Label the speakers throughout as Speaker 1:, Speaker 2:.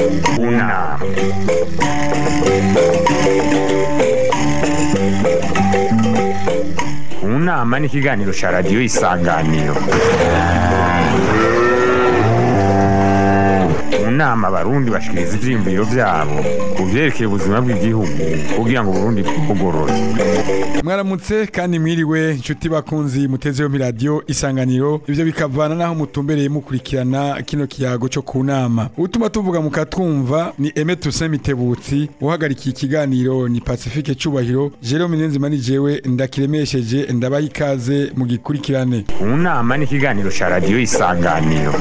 Speaker 1: Una. Unama ni ikiganiro cya radiyo isanganiro mu nama abarundi bashikiriza ivyiyumviro vyabo ku vyerekeye ubuzima bw'igihugu kugira ngo uburundi bwugorore
Speaker 2: mwaramutse kandi mwiriwe inshuti bakunzi muteze yompi radiyo isanganiro ivyo bikavana naho mutumbereye mukurikirana kino kiyago co ku nama utuma tuvuga mukatwumva ni Aime Toussaint Mitebutsi uhagarikiye ikiganiro ni Pacifique Cubahiro Jerome Niyonzima ni jewe ndakiremesheje ndabaha ikaze mu gikurikirane
Speaker 1: unama ni ikiganiro cya radiyo isanganiro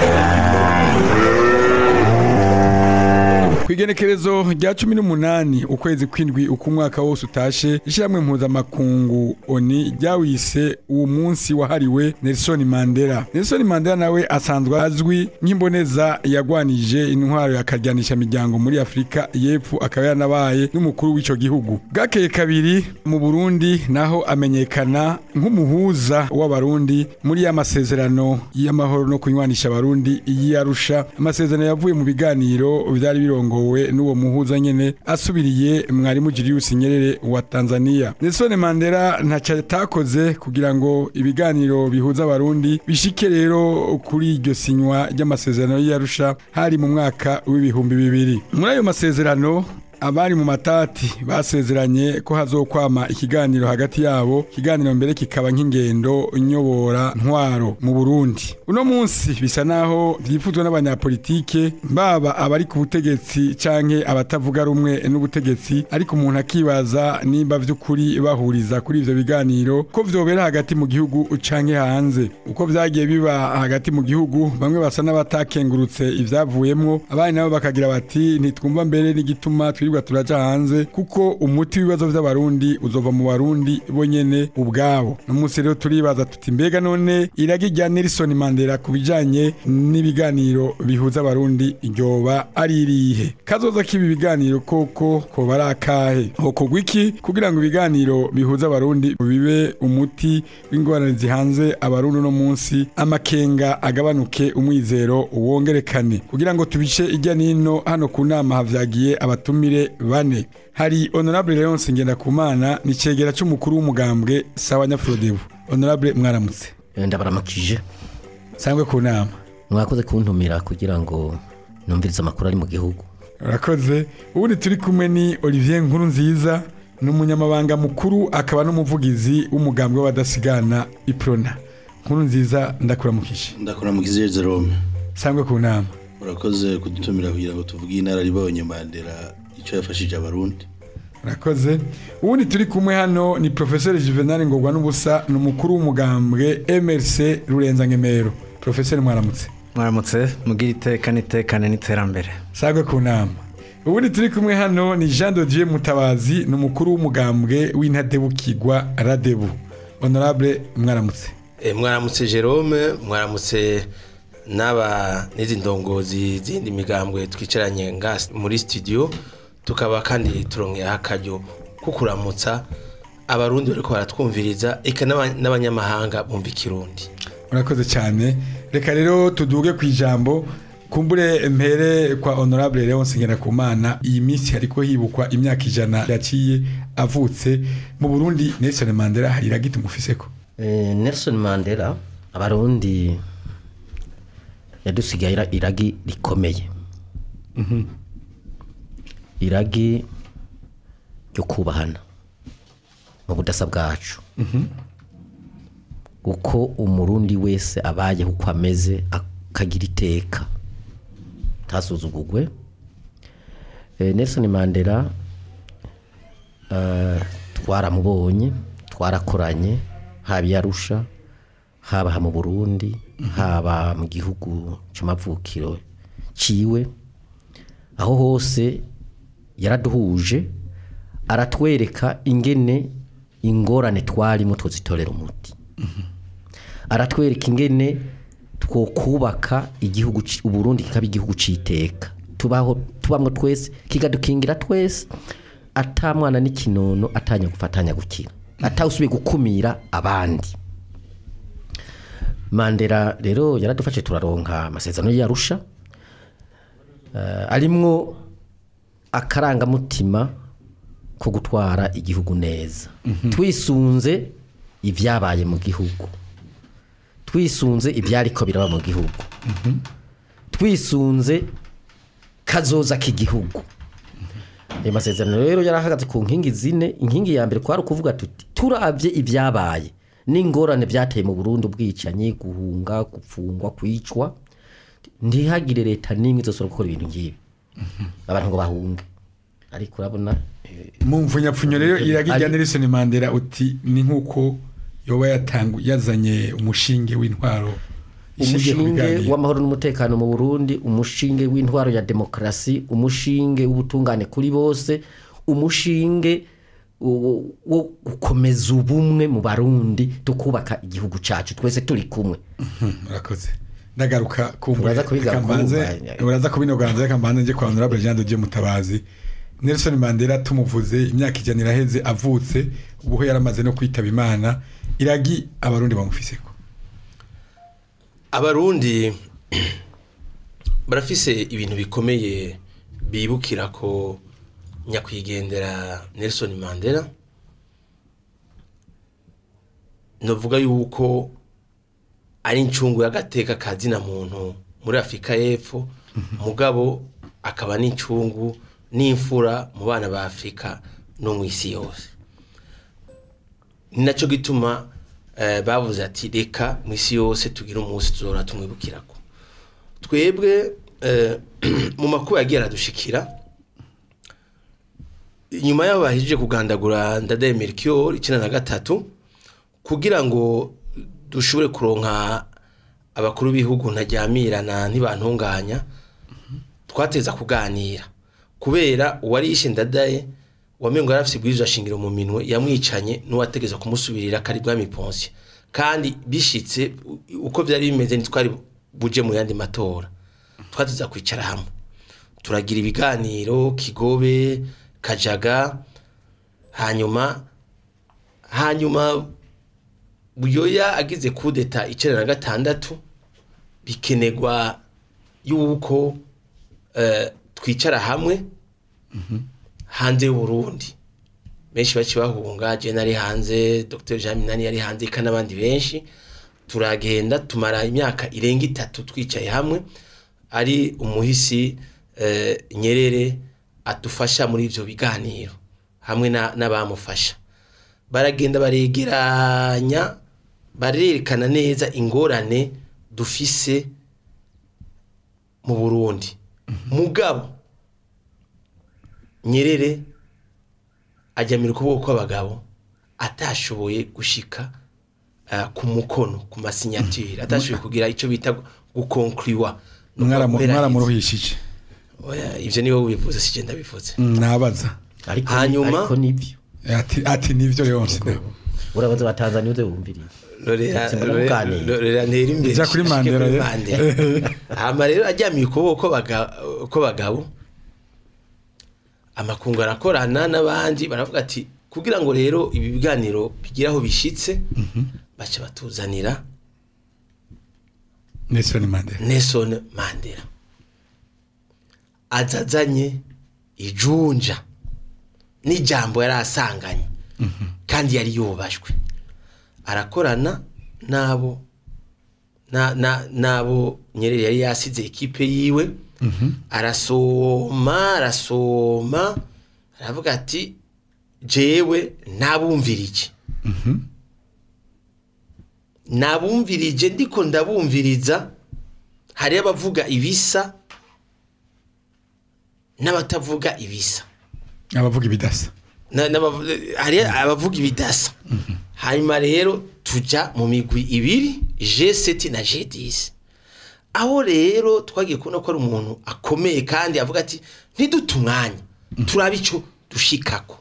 Speaker 2: Kwigenekerezo rya cumi n'umunani ukwezi kw'indwi uko umwaka wose utashe ishyirahamwe mpuzamakungu oni ryawise uwo munsi wahariwe Nelson Mandela Nelson Mandela nawe asanzwe azwi nk'imboneza yagwanije intwaro yakaryanisha miryango muri Afurika y'Epfo akaba yaranabaye n'umukuru w'ico gihugu bwakeye kabiri mu Burundi naho amenyekana nk'umuhuza w'abarundi muri ya masezerano y'amahoro no kunywanisha abarundi y'Arusha amasezerano yavuye mu biganiro vyari birongowe n'uwo muhuza nyene asubiriye mwarimu Julius Nyerere wa Tanzania Nelson Mandela ntaco atakoze kugira ngo ibiganiro bihuza abarundi bishike rero kuri iryo sinywa ry'amasezerano y'Arusha hari mu mwaka w'ibihumbi bibiri muri ayo masezerano abari mu matati basezeranye ko hazokwama ikiganiro hagati yabo ikiganiro mbere kikaba nk'ingendo nyobora ntwaro mu Burundi uno munsi bisa naho vyifuzwa n'abanyapolitike baba abari ku butegetsi canke abatavuga rumwe n'ubutegetsi ariko umuntu akibaza nimba vy'ukuri bahuriza kuri ivyo biganiro ko vyobera hagati mu gihugu canke hanze uko vyagiye biba hagati mu gihugu bamwe basa n'abatakengurutse ivyavuyemwo abandi nabo bakagira bati ntitwumva mbere n'igituma twirirwa turaja hanze kuko umuti w'ibibazo vy'abarundi uzova mu barundi bonyene ubwabo no munsi rero turibaza tuti mbega none iragi rya Nelson Mandela ku bijanye n'ibiganiro bihuza abarundi ryoba ari irihe kazoza k'ibi biganiro koko koba ari akahe hokorwa iki kugira ngo ibiganiro bihuza abarundi bibe umuti w'ingorane zihanze abarundi no munsi amakenga agabanuke umwizero wongerekane kugira ngo tubice ijya nino hano ku nama havyagiye abatumire bane hari honorable Leonce Ngendakumana ni cegera c'umukuru w'umugambwe sawa Nyafrodebu honorable mwaramutse
Speaker 3: ndabaramukije
Speaker 2: sangwe ku nama
Speaker 3: mwakoze kuntumira kugira ngo numvirize amakuru ari mu gihugu
Speaker 2: urakoze ubundi turi kumwe ni Olivier Nkuru nziza ni umunyamabanga mukuru akaba n'umuvugizi w'umugambwe w'abadasigana iprona nkuru nziza ndakuramukije
Speaker 4: ndakora mu kizere Jerome
Speaker 2: sangwe ku nama
Speaker 4: urakoze kudutumira kugira ngo tuvuge inararibonye Mandela icyo yafashije abarundi
Speaker 2: urakoze ubundi turi kumwe hano ni professeur Juvenal Ngogwa n'ubusa ni umukuru w'umugambwe MRC Rurenza Ngemero professeur mwaramutse
Speaker 5: mwaramutse mugira iteka n'itekane n'iterambere
Speaker 2: sangwe ku nama ubundi turi kumwe hano ni Jean de Dieu Mutabazi ni umukuru w'umugambwe w'intadebukirwa Radebu honorable mwaramutse
Speaker 6: E, mwaramutse Jerome mwaramutse n'aba n'izi ndongozi zindi migambwe twicaranye nga muri studio tukaba kandi turongera akaryo ko kuramutsa abarundi bariko baratwumviriza eka n'aba- n'abanyamahanga bumva ikirundi
Speaker 2: urakoze cyane reka rero tuduge ku ijambo kumbure mpere kwa honorable Leonce Ngendakumana iyi minsi hariko hibukwa imyaka ijana yaciye avutse mu Burundi Nelson Mandela hari iragiti mufiseko
Speaker 3: Eh, Nelson Mandela abarundi yadusigaye ira- iragi rikomeye iragi ryo kubahana mu budasa bwacu uko umurundi wese abayeho uko ameze akagira iteka ntasuzugurwe Eh, Nelson Mandela eh, twaramubonye twarakoranye haba i Arusha haba aha mu Burundi haba mu gihugu c'amavukiro ciwe aho hose yaraduhuje aratwereka ingene ingorane twarimo tuzitorera umuti aratwereka ingene twokubaka igihugu ci- uburundi kikaba igihugu citeka tubaho tubamwo twese kikadukingira twese ata mwana n'ikinono atanya gufatanya gukira atawusubiye gukumira abandi mandela rero yaradufashe turaronka amasezerano y'arusha eh, arimwo akarangamutima ko gutwara igihugu neza twisunze ibyabaye mu gihugu twisunze ibyariko biraba mu gihugu twisunze kazoza k'igihugu ayo masezerano rero yarahagaze ku nkingi zine inkingi ya mbere kwari ukuvuga tuti turabye ibyabaye n'ingorane byateye mu Burundi ubwicanyi guhunga gupfungwa kwicwa ntihagire leta n'imwe izosora gukora ibintu nk'ibi abantu ngo bahunge ariko urabona eh,
Speaker 2: mu mvunyapfunyo rero iragijya
Speaker 3: Ari-
Speaker 2: Nelson Mandela uti ni nk'uko yoba yatangu yazanye umushinge w'intwaro ishingiye ku
Speaker 3: umushinge
Speaker 2: biganiro.
Speaker 3: w'amahoro n'umutekano mu Burundi umushinge w'intwaro ya demokarasi umushinge w'ubutungane kuri bose umushinge wo wo gukomeza ubumwe mu barundi tukubaka igihugu cacu twese turi kumwe
Speaker 2: murakoze ndagaruka ku
Speaker 3: Uraza kubigaruka
Speaker 2: kambanze
Speaker 3: ubu,
Speaker 2: uraza kubinoganza reka mbanze nje kwa honorable Jean de Dieu Mutabazi Nelson Mandela tumuvuze imyaka ijana iraheze avutse ubuho yaramaze no kwitaba Imana iragi abarundi bamufiseko
Speaker 6: abarundi barafise ibintu bikomeye bibukira ko nyakwigendera Nelson Mandela novuga yuko ari incungu y'agateka kazina muntu muri Afurika y'Epfo mugabo akaba n'incungu n'imfura mu bana ba Afurika no mu isi yose ni nacyo gituma eh, bavuze ati reka mu isi yose tugire umunsi tuzora tumwibukirako twebwe eh, mu makuba yagiye aradushikira nyuma y'aho bahejeje kugandagura ndadaye Melchior icyenda na gatatu kugira ngo dushobore kuronka abakuru b'ibihugu ntajyamirana ntibantunganya twateza kuganira kubera uwari yishe ndadaye wamengo yari afite ibwirizwa shingiro mu minwe yamwicanye n'uwategeza kumusubirira kari bwami ponsi kandi bishitse u- uko byari bimeze ntitwari buje mu yandi matora twateza kwicara hamwe turagira ibiganiro kigobe kajaga hanyuma hanyuma buyoya agize kudeta icyenda na gatandatu bikenegwa yuko eh, twicara hamwe hanze y'uburundi benshi baci bahunga je nari hanze dr jean minani yari hanze eka n'abandi benshi turagenda tumara imyaka irenga itatu twicaye hamwe ari umuhisi eh, nyerere adufasha muri ivyo biganiro hamwe na- n'abamufasha baragenda baregeranya barerekana neza ingorane dufise mu burundi mugabo nyerere ajyamira ukuboko kw'abagabo atashoboye gushika ah, ku mukono ku masinyature atashoboye kugira icyo bita gukonkuriwa
Speaker 2: mwaramuruhishije
Speaker 6: Oya, ivyo niwe ubivuze sije ndabivuze
Speaker 2: Mm, nabaza
Speaker 3: ariko
Speaker 6: Hanyuma-
Speaker 3: ariko nivyo
Speaker 2: ati ati nivyo yonse
Speaker 3: urabaza wa Tanzania uze wumvirize
Speaker 6: Lorera
Speaker 3: Simbona
Speaker 6: Lorera-
Speaker 3: muganira.
Speaker 6: Lorera ntera imbere
Speaker 2: Ija kuri
Speaker 6: shike
Speaker 2: Mandela,
Speaker 6: kuri
Speaker 2: ye.
Speaker 6: Mandela. hama rero ajyamiye ukuboko baga- kw'abagabo amakungu arakorana n'abandi baravuga ati kugira ngo rero ibi biganiro bigire aho bishitse baca batuzanira
Speaker 2: Nelson Mandela
Speaker 6: Nelson Mandela azazanye ijunja n'ijambo yari asanganye kandi yari yubashwe arakorana n'abo na- na- n'abo nyerere yari yasize ekipe yiwe arasoma arasoma aravuga ati jewe nabumvirije nabumvirije ndiko ndabumviriza hariyo abavuga ibisa n'abatavuga ibisa
Speaker 2: abavuga ibidasa
Speaker 6: Na- n'abavu- hari abavuga ibidasa hanyuma rero tujya mu migwi ibiri G7 na G10 aho rero twagiye kubona ko ari umuntu akomeye kandi avuga ati ntidute umwanya turabe icyo dushikako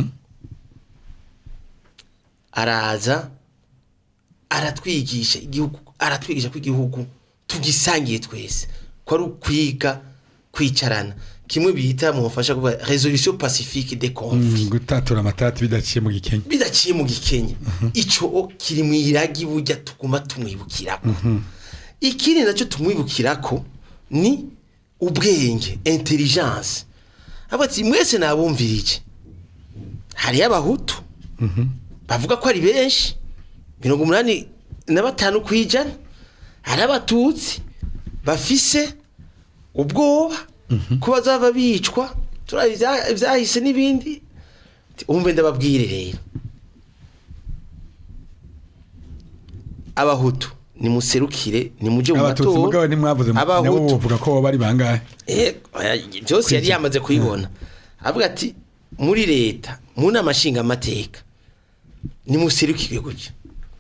Speaker 6: araza aratwigisha igihugu aratwigisha ko igihugu tugisangiye twese ko ari ukwiga kwicarana kimwe bita mu mufasha kuvuga resolution pacifique des conflits
Speaker 2: Mm, gutatura amatati bidaciye mu gikenke
Speaker 6: bidaciye mu gikenye ico kiri mu iragi burya tuguma tumwibukirako ikindi nacyo tumwibukirako ni ubwenge intelligence avuga ati mwese nabumvirije hariyo abahutu bavuga ko ari benshi mirongo umunani na batanu ku ijana hari abatutsi bafise ubwoba ko bazava bicwa turazi ibya- ibyahise n'ibindi umve ndababwire rero abahutu nimuserukire nimuje mu
Speaker 2: abatutsi mugabo
Speaker 6: matora
Speaker 2: ntimwavuze nabo
Speaker 6: abahutu
Speaker 2: bavuga ko bari bangahe
Speaker 6: Eh, oya, byose yari yamaze kubibona avuga ati muri leta mu nama nshingamateka nimuserukire gutyo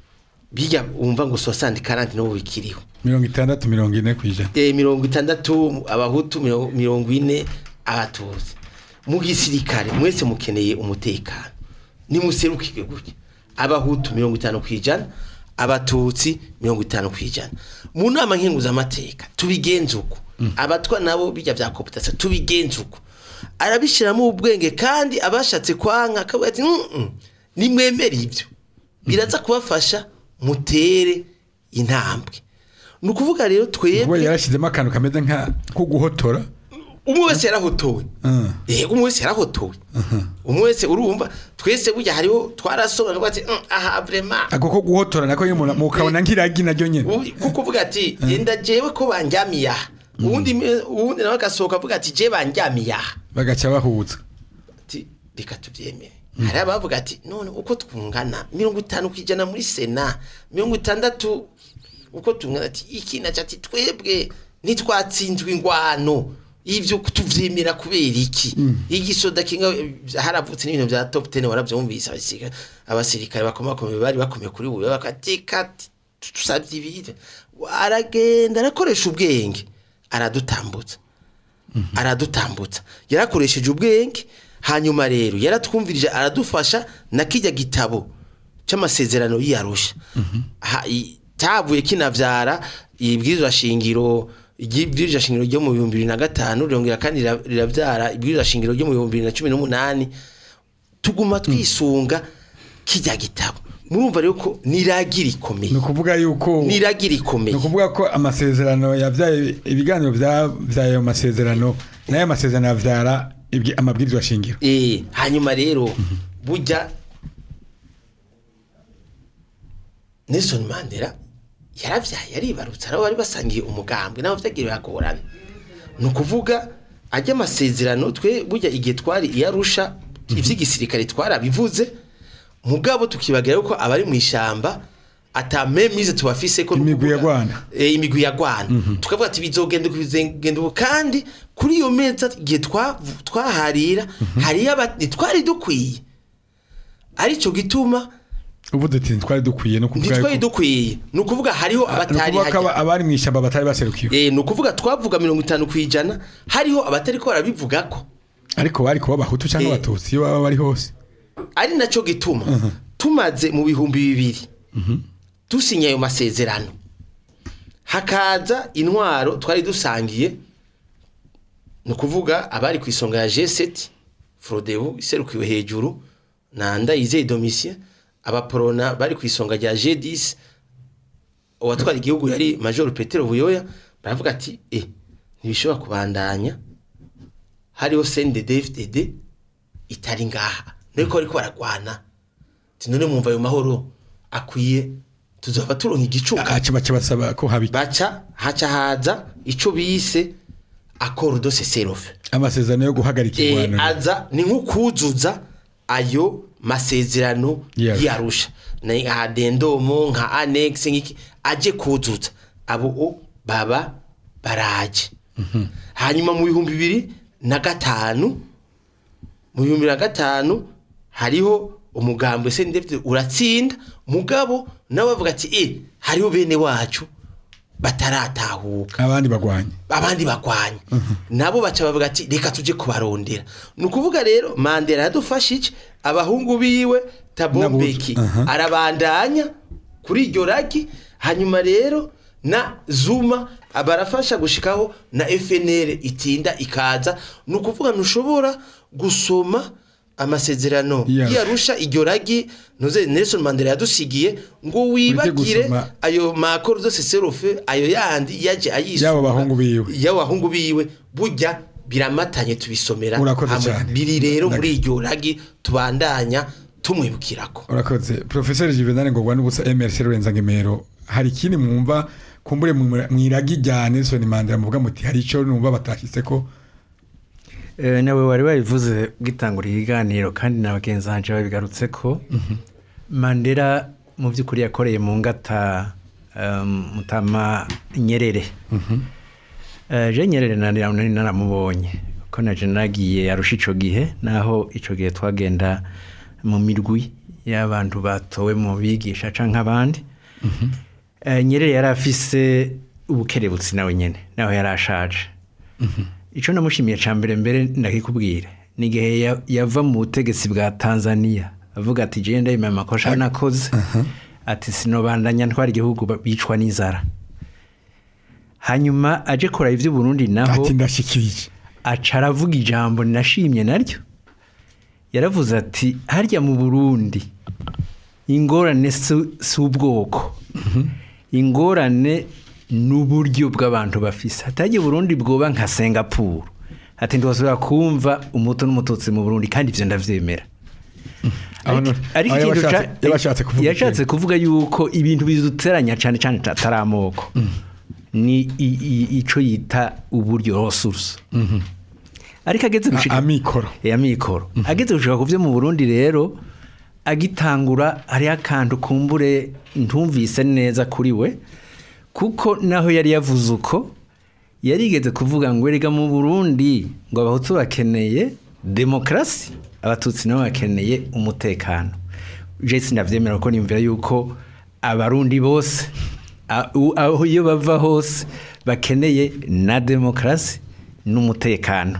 Speaker 6: bijya wumva ngo sosandi karanti n'ubu bikiriho
Speaker 2: mirongo itandatu mirongo ine ku ijana
Speaker 6: Eh, mirongo itandatu abahutu miro- mirongo ine abatutsi mu gisirikare mwese mukeneye umutekano nimuserukire gutya abahutu mirongo itanu ku ijana abatutsi mirongo itanu ku ijana mu nama nkenguzamateka tubigenze uko abatwa nabo bijya bya koputasiyo tubigenze uko arabishyiramo ubwenge kandi abashatse kwanka akavuga ati "Mm-mm, nimwemere ibyo biraza kubafasha mutere intambwe ni ukuvuga rero
Speaker 2: ubwo
Speaker 6: twebwe
Speaker 2: yarashyizemo akantu kameze nka ko guhotora
Speaker 6: umwe wese yarahotowe
Speaker 2: Mm.
Speaker 6: yego umwe wese yarahotowe umwe wese urumva twese burya hariho twarasobanura ati "Mm, aha vrema
Speaker 2: ako ko guhotora nako nyine umuntu mukabona nk'iragi naryo nyine
Speaker 6: kuko uvuga ati genda jewe ko banjyamiye aha uwundi me- uwundi nawe agasohoka avuga ati je banjyamiye aha
Speaker 2: bagaca bahuza
Speaker 6: ati reka tubyemere hari abavuga ati none uko twungana mirongo itanu ku ijana muri sena mirongo itandatu uko tungana ati iki naca ati twebwe ntitwatsinzwe ingwano ibyo tuvyemera kubera iki igisoda kinga haravutse n'ibintu bya top 10 waravyumvise abasirikare abasirikare bakomakomeye bari bakomeye kuri ubu bakatika tusabye ibire aragenda arakoresha ubwenge aradutambutsa aradutambutsa yarakoresheje ubwenge hanyuma rero yaratwumvirije aradufasha na kijya gitabo cy'amasezerano y'iyarusha Ha- i- cyavuye kinavyara ibwirizwa shingiro ibwirizwa shingiro ryo mu bihumbi bibiri na gatanu rirongera kandi rira- riravyara ibwirizwa shingiro ryo mu bihumbi bibiri na cumi n'umunani tuguma twisunga kijya gitabo murumva rero ko niragi rikomeye
Speaker 2: ni ukuvuga yuko
Speaker 6: niragi
Speaker 2: ni
Speaker 6: rikomeye
Speaker 2: ukuvuga ko amasezerano yabyaye ibiganiro byabyaye ayo masezerano n'ayo masezerano yabyara ibyi- amabwirizwa shingiro
Speaker 6: Eh, hanyuma rero burya Nelson Mandela yaravyaye aribarutse arabo bari basangiye umugambwe nabo vyagiye biragorana ni ukuvuga ajya amasezerano twe burya igihe twari iyarusha ivy'igisirikare twarabivuze mugabo tukibagira yuko abari mu ishamba ata memize tubafise ko
Speaker 2: Imigwi
Speaker 6: nukuvuga-
Speaker 2: yagwana.
Speaker 6: eh, imigwi yagwana tukavuga ati bizogenda uko bizogenda uko kandi kuri iyo meza igihe twa- twaharira hariyo abati twari dukwiye arico gituma
Speaker 2: uvuze ati ntitwari dukwiye no kuvuga
Speaker 6: ntitwari
Speaker 2: yuko-
Speaker 6: dukwiye ni ukuvuga hariho
Speaker 2: ni
Speaker 6: abatari
Speaker 2: ukuvuga ko aba-
Speaker 6: hajya
Speaker 2: abari mu ishyamba batari baserukiwe
Speaker 6: Eh, ni ukuvuga twavuga mirongo itanu ku ijana hariho abatari ko barabivuga ko
Speaker 2: ariko bari kuba abahutu cyangwa
Speaker 6: Eh.
Speaker 2: abatutsi iyo baba bari hose
Speaker 6: ari nacyo gituma tumaze mu bihumbi bibiri dusinya ayo masezerano hakaza intwaro twari dusangiye ni ukuvuga abari ku isonga ya G7 Frodebu iserukiwe hejuru na Ndayizeye Domitien abaporona bari ku isonga rya G10 uwatwara igihugu yari Major Petero Buyoya baravuga ati eh ntibishobora kubandanya hariho CNDD-FDD itari ngaha niko ariko baragwana ati none mwumva ayo mahoro akwiye tuzaba turonka igicuka
Speaker 2: aca baca basaba ko haba iki?
Speaker 6: baca haca haza ico bise accord de cessez-le-feu
Speaker 2: amasezerano yo guhagarika
Speaker 6: eh,
Speaker 2: ingwano
Speaker 6: aza ni nk'ukuzuza ayo masezerano
Speaker 2: Yes.
Speaker 6: yarusha na nka dendomo nka annex nk'iki aje kuzuza abo o baba baraje hanyuma mu bihumbi bibiri na gatanu mu bihumbi bibiri na gatanu hariho umugambwe se ndetse uratsinda mugabo nawe bavuga ati eh hariho bene wacu bataratahuka
Speaker 2: abandi bagwanya
Speaker 6: abandi bagwanya nabo baca bavuga ati reka tuje kubarondera ni ukuvuga rero mandela yadufashije abahungu biwe tabombeki
Speaker 2: Aha.
Speaker 6: arabandanya kuri iryo ragi hanyuma rero na zuma barafasha gushikaho na fnl itinda ikaza ni ukuvuga ntushobora gusoma amasezerano
Speaker 2: Iya.
Speaker 6: yarusha iryo ragi ntuze Nelson Mandela yadusigiye ngo wibagire
Speaker 2: gusoma.
Speaker 6: ayo makoro zose serofe ayo yandi yaje ayisura
Speaker 2: Y'abo bahungu biwe.
Speaker 6: y'abo bahungu biwe burya biramatanye tubisomera
Speaker 2: Urakoze
Speaker 6: hamwe.
Speaker 2: cyane.
Speaker 6: biri rero
Speaker 2: Ndak-
Speaker 6: muri iryo ragi tubandanya tumwibukirako
Speaker 2: urakoze professeur Juvenal Ngogwa n'ubusa MRC Lorenza Ngemero hari ikindi mwumva kumbure mu mu iragi rya Nelson Mandela muvuga muti hari ico numva batashitse ko
Speaker 5: Eh, nawe wari wabivuze gitangura ibiganiro kandi na bagenzi banje babigarutse ko mandela mu by'ukuri yakoreye mu ngata um, mutama nyerere Eh, je nyerere nari nari naramubonye ko naje nagiye yarusha ico gihe naho ico gihe twagenda mu mirwi y'abantu batowe mu bigisha canke abandi Eh, nyerere yari afise ubukerebutsi nawe nyene naho yari ashaje icyo namushimiye cya mbere mbere ndakikubwira ni igihe ya- yava mu butegetsi bwa tanzania avuga ati jenda ndayimenya amakosa nakoze ati sinobandanya ntwara igihugu ba- bicwa n'inzara hanyuma aje kureba iby'uburundi naho
Speaker 2: ati ndashikirije
Speaker 5: aca aravuga ijambo nashimye naryo yaravuze ati harya mu burundi ingorane si si ubwoko ingorane n'uburyo bw'abantu bafise hatajya burundi bwoba nka singapuru ati ndibasubira kumva umuto n'umututsi mu burundi kandi ibyo ndabyemera
Speaker 2: Aho-
Speaker 5: ariko
Speaker 2: aho
Speaker 5: ikintu
Speaker 2: yabashatse-
Speaker 5: ca-
Speaker 2: yabashatse kuvuga
Speaker 5: yashatse
Speaker 2: iki?
Speaker 5: kuvuga yuko ibintu biduteranya cyane cyane atari amoko ni i- i- ico yita uburyo resource ariko ageze gushika
Speaker 2: amikoro
Speaker 5: ya mikoro ageze gushika ku byo mu Burundi rero agitangura hariho akantu kumbure ntumvise neza kuri we kuko naho yari yavuze uko yarigeze kuvuga ngo erega mu Burundi ngo abahutu bakeneye demokarasi abatutsi nabo bakeneye umutekano je sinavyemera ko nimvira yuko abarundi bose a- u- aho iyo bava hose bakeneye na demokarasi n'umutekano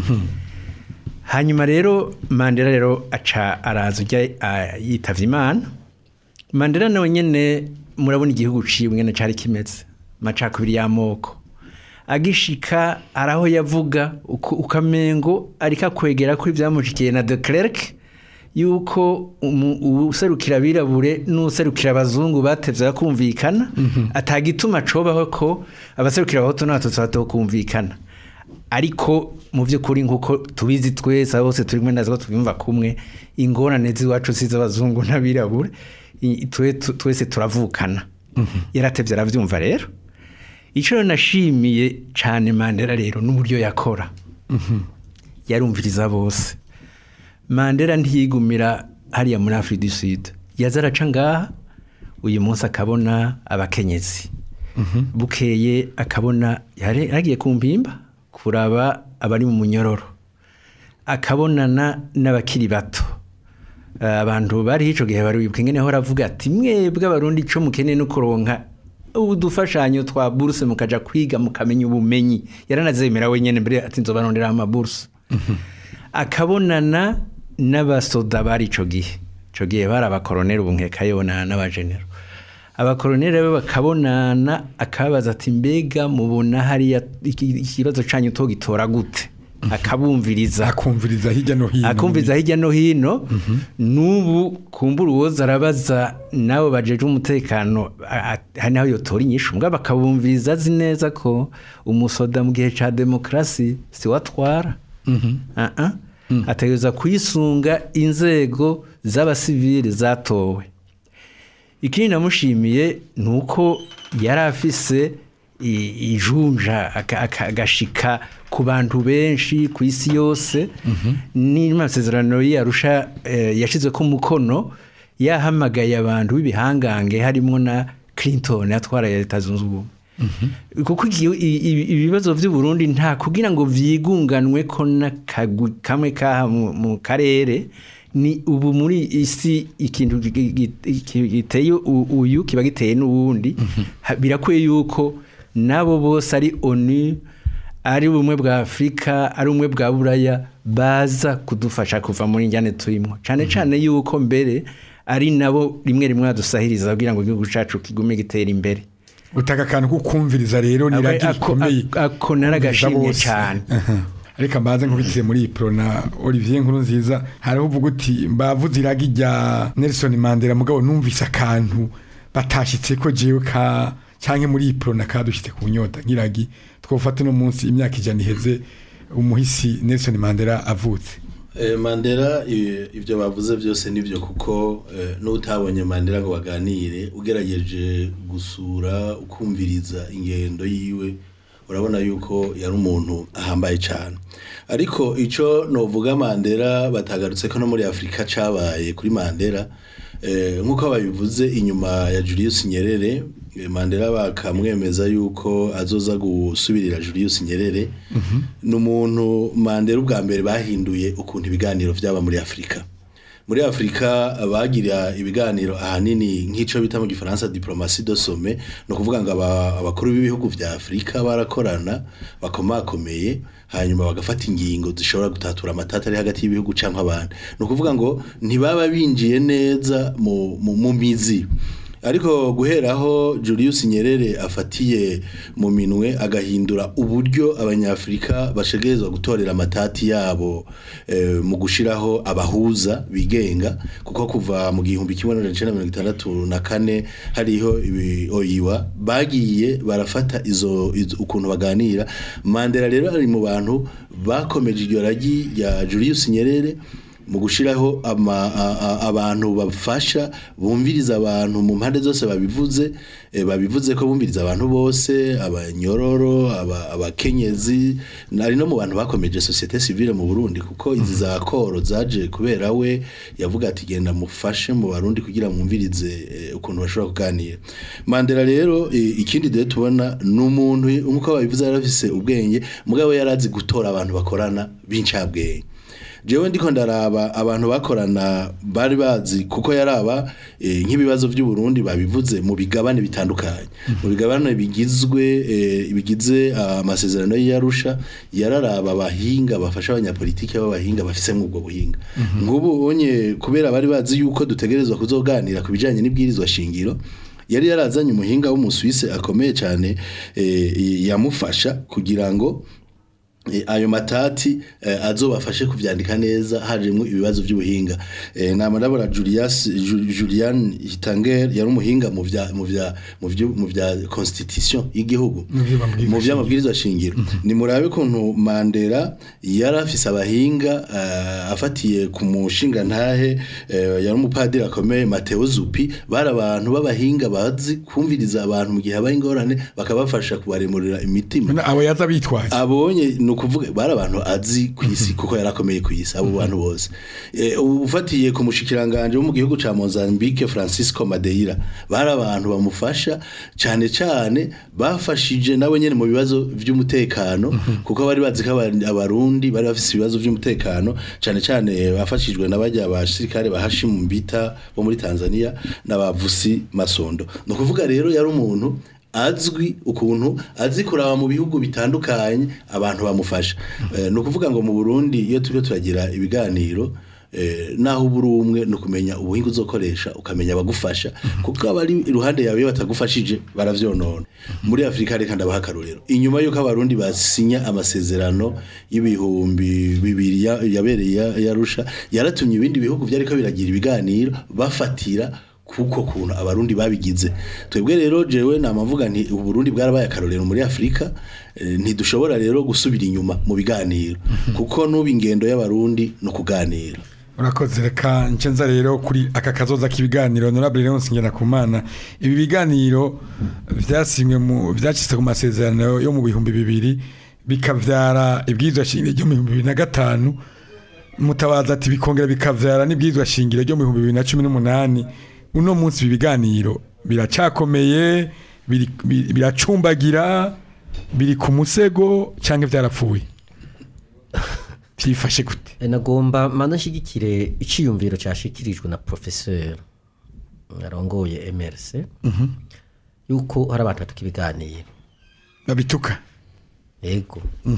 Speaker 5: hanyuma rero mandela rero aca araza ujya ah, yitavye imana mandela nawe nyene murabona igihugu ciwe ngene cari kimeze macakubiri y'amoko agishika araho yavuga uko- ukamengo ariko akwegera kuri vyamushikiye na de Klerk yuko umu- userukira abirabure n'userukira abazungu batevye kumvikana atagituma cobaho ko abaserukira abahutu n'abatutsi batokumvikana ariko mu by'ukuri nk'uko tubizi twese aho bose turi kumwe nazo tubyumva kumwe ingorane z'iwacu si iz'abazungu n'abirabure i- twe- tu- twese turavukana yaratevye aravyumva rero icyo rero nashimiye cyane mandela rero n'uburyo yakora yarumviriza bose mandela ntiyigumira hariya muri afurika du sud yaza araca ngaha uyu munsi akabona abakenyezi bukeye akabona yari yagiye ku mpimba kuraba abari mu munyororo akabonana n'abakiri bato Eh, abantu bari icyo gihe bari wibuka ingene hora avuga ati mwebwe abarundi icyo mukeneye no kuronka udufashanyo twa buruse mukaja kwiga mukamenya ubumenyi yaranazemera wenyene mbere ati nzobarondera amaburuse akabonana n'abasoda bari ico gihe ico gihe bari abakoroneri ubu nkeka yobonana n'abajenero abakoroneri be bakabonana akabaza ati mbega mubona hariya iki- ikibazo canyu togitora gute akabumviriza
Speaker 2: akumviriza hirya no hino
Speaker 5: akumviza hirya no hino n'ubu kumbura uwoza arabaza nabo bajeje umutekano a- a- hari naho yotora inyishu mbwa bakabumviriza azi neza ko umusoda mu gihe ca demokarasi si watwara Ah, ah. ategereza kuyisunga inzego z'abasivili zatowe ikindi namushimiye ni uko yari afise i- ijunja aka- aka- agashika ku bantu benshi ku isi yose n'amasezerano yarusha yashize ko umukono yahamagaye abantu b'ibihangange harimo na clinton yatwaraye leta zunze ubumwe kuko igihe- i- i- ibibazo by'u Burundi nta kugira ngo vyigunganwe ko n'akagwi kamwe kaha mu- mu karere ni ubu muri isi ikintu gi- gi- gi- giteye u- uyu kiba giteye n'uwundi Ha- birakwiye yuko nabo bose ari onu ari ubumwe bwa afurika ari ubumwe bwa buraya baza kudufasha kuva muri njyane turimo cyane cyane yuko mbere ari nabo rimwe rimwe badusahiriza kugira ngo igihugu cyacu kigume gitera imbere
Speaker 2: utaka akantu ko kumviriza rero ni
Speaker 5: Ako-
Speaker 2: radiyo
Speaker 5: ako-
Speaker 2: rikomeye
Speaker 5: ako- ako naragashimye
Speaker 2: Kumviriza bose.
Speaker 5: cyane
Speaker 2: Aha. ariko mbaze nkubitire muri prona Olivier nkuru nziza hariho uvuga uti mbavuze iragi rya Nelson Mandela mugabo numvise akantu batashitse ko jewe ka canke muri prona kadushitse ku nyota nk'iragi twofata no munsi imyaka ijana iheze umuhisi Nelson Mandela avutse
Speaker 4: Eh, Mandela i- ivyo bavuze byose nivyo kuko eh, n'utabonye Mandela ngo baganire ugerageje gusura ukumviriza ingendo yiwe urabona yuko yari umuntu ahambaye cyane ariko ico novuga Mandela batagarutse ko no muri Afrika cabaye kuri Mandela eh, nk'uko babivuze inyuma ya Julius Nyerere eh, Mandela bakamwemeza yuko azoza gusubirira Julius Nyerere ni umuntu Mandela ubwa mbere bahinduye ukuntu ibiganiro vyaba muri Afrika muri Afrika bagira ibiganiro ahanini nk'ico bita mu gifaransa diplomatie de sommet no kuvuga ngo aba- abakuru b'ibihugu vya Afrika barakorana bakomakomeye hanyuma bagafata ingingo zishobora gutatura amatata ari hagati y'ibihugu canke abandi no kuvuga ngo ntibaba binjiye neza mu, mu, mu mizi ariko guheraho Julius Nyerere afatiye mu minwe agahindura uburyo abanyafrika bashegerezwa gutorera amatati yabo eh, mu gushiraho abahuza bigenga kuko kuva mu gihumbi kimwe n'amajana icenda na mirongo itandatu na kane hariho ibi oyiwa bagiye barafata izo, izo ukuntu baganira Mandela rero ari mu bantu bakomeje iryo ragi rya Julius Nyerere mu gushiraho ama- a- a- abantu bafasha bumviriza abantu mu mpande zose babivuze eh, babivuze ko bumviriza abantu bose abanyororo aba- abakenyezi nari no mu bantu bakomeje societe civile mu Burundi kuko izi za koro zaje kubera we yavuga ati genda mufashe mu barundi kugira mwumvirize eh, ukuntu bashobora kuganira Mandela rero eh, ikindi dore tubona ni umuntu nkuko babivuze yari afise ubwenge mugabo yari azi gutora abantu bakorana b'incabwenge jewe ndiko ndaraba abantu bakorana bari bazi kuko yaraba eh, nk'ibibazo by'u Burundi babivuze mu bigabane bitandukanye mu bigabane bigizwe eh, bigize amasezerano y'Arusha yararaba abahinga bafasha abanyapolitiki b'abahinga bafise ubwo buhinga nk'ubu onye kubera bari bazi yuko dutegerezwa kuzoganira ku bijanye n'ibwirizwa shingiro yari yarazanye umuhinga w'umusuwise akomeye cyane eh, yamufasha kugira ngo Eh, ayo matati eh, azobafashe kuvyandika neza harimwo ibibazo by'ubuhinga eh, nama ndabona Julius Ju- Julian Hitanger yari umuhinga mu vya mu vya mu vyo mu vya constitution y'igihugu mu vya mabwirizwa shingiro ni murabe kuntu Mandela yari afise abahinga eh, afatiye ku mushinga ntahe eh, yari umupadiri akomeye Mateo Zupi bari abantu b'abahinga bazi kumviriza abantu mu gihe habaye ingorane bakabafasha kubaremurira imitima
Speaker 2: None abo yaza bitwaye
Speaker 4: abonye ni ukuvuga bari abantu azi ku isi kuko yarakomeye ku isi abo bantu bose Eh, ufatiye ku mushikiranganje wo mu gihugu ca Mozambique Francisco Madeira bari abantu bamufasha cyane cyane bafashije nawe nyene mu bibazo by'umutekano kuko bari bazi ko aba- abarundi bari bafise ibibazo by'umutekano cyane cyane bafashijwe n'abajya abasirikare bahashi mu mbita bo muri Tanzania n'abavusi Masondo no kuvuga rero yari umuntu azwi ukuntu azi kuraba mu bihugu bitandukanye abantu bamufasha Eh, ni ukuvuga ngo mu Burundi iyo turiko turagira ibiganiro eh, naho uburi umwe ni ukumenya ubuhinga uzokoresha ukamenya abagufasha kuko abari iruhande yawe iyo batagufashije baravyonona muri Afrika reka ndabaha akarorero inyuma yuko abarundi basinya amasezerano y'ibihumbi bibiri ya- yabereye ya- yarusha yaratumye ibindi bihugu vyariko biragira ibiganiro bafatira kuko kuntu abarundi babigize twebwe rero jewe namavuga nti uburundi bwarabaye akarorero muri Afrika eh, ntidushobora rero gusubira inyuma mu biganiro kuko nuba ingendo y'abarundi no kuganira
Speaker 2: urakoze reka ncenza rero kuri aka kazoza k'ibiganiro honorable Leonce Ngirakumana ibi biganiro vyasinywe mu vyacitse ku masezerano yo mu bihumbi bibiri bikavyara ibwirizwa shingiro ryo mu bihumbi bibiri na gatanu mutabaza ati bikongera bikavyara n'ibwirizwa shingiro ryo mu bihumbi bibiri na cumi n'umunani uno munsi ibi biganiro biracakomeye biri- biri- biracumbagira biri ku musego canke vyarapfuye vyifashe gute
Speaker 3: E, nagomba mana nshigikire iciyumviro cyashikirijwe na professeur arongoye MRC yuko hari abantu batuka ibiganiro
Speaker 2: babituka
Speaker 3: yego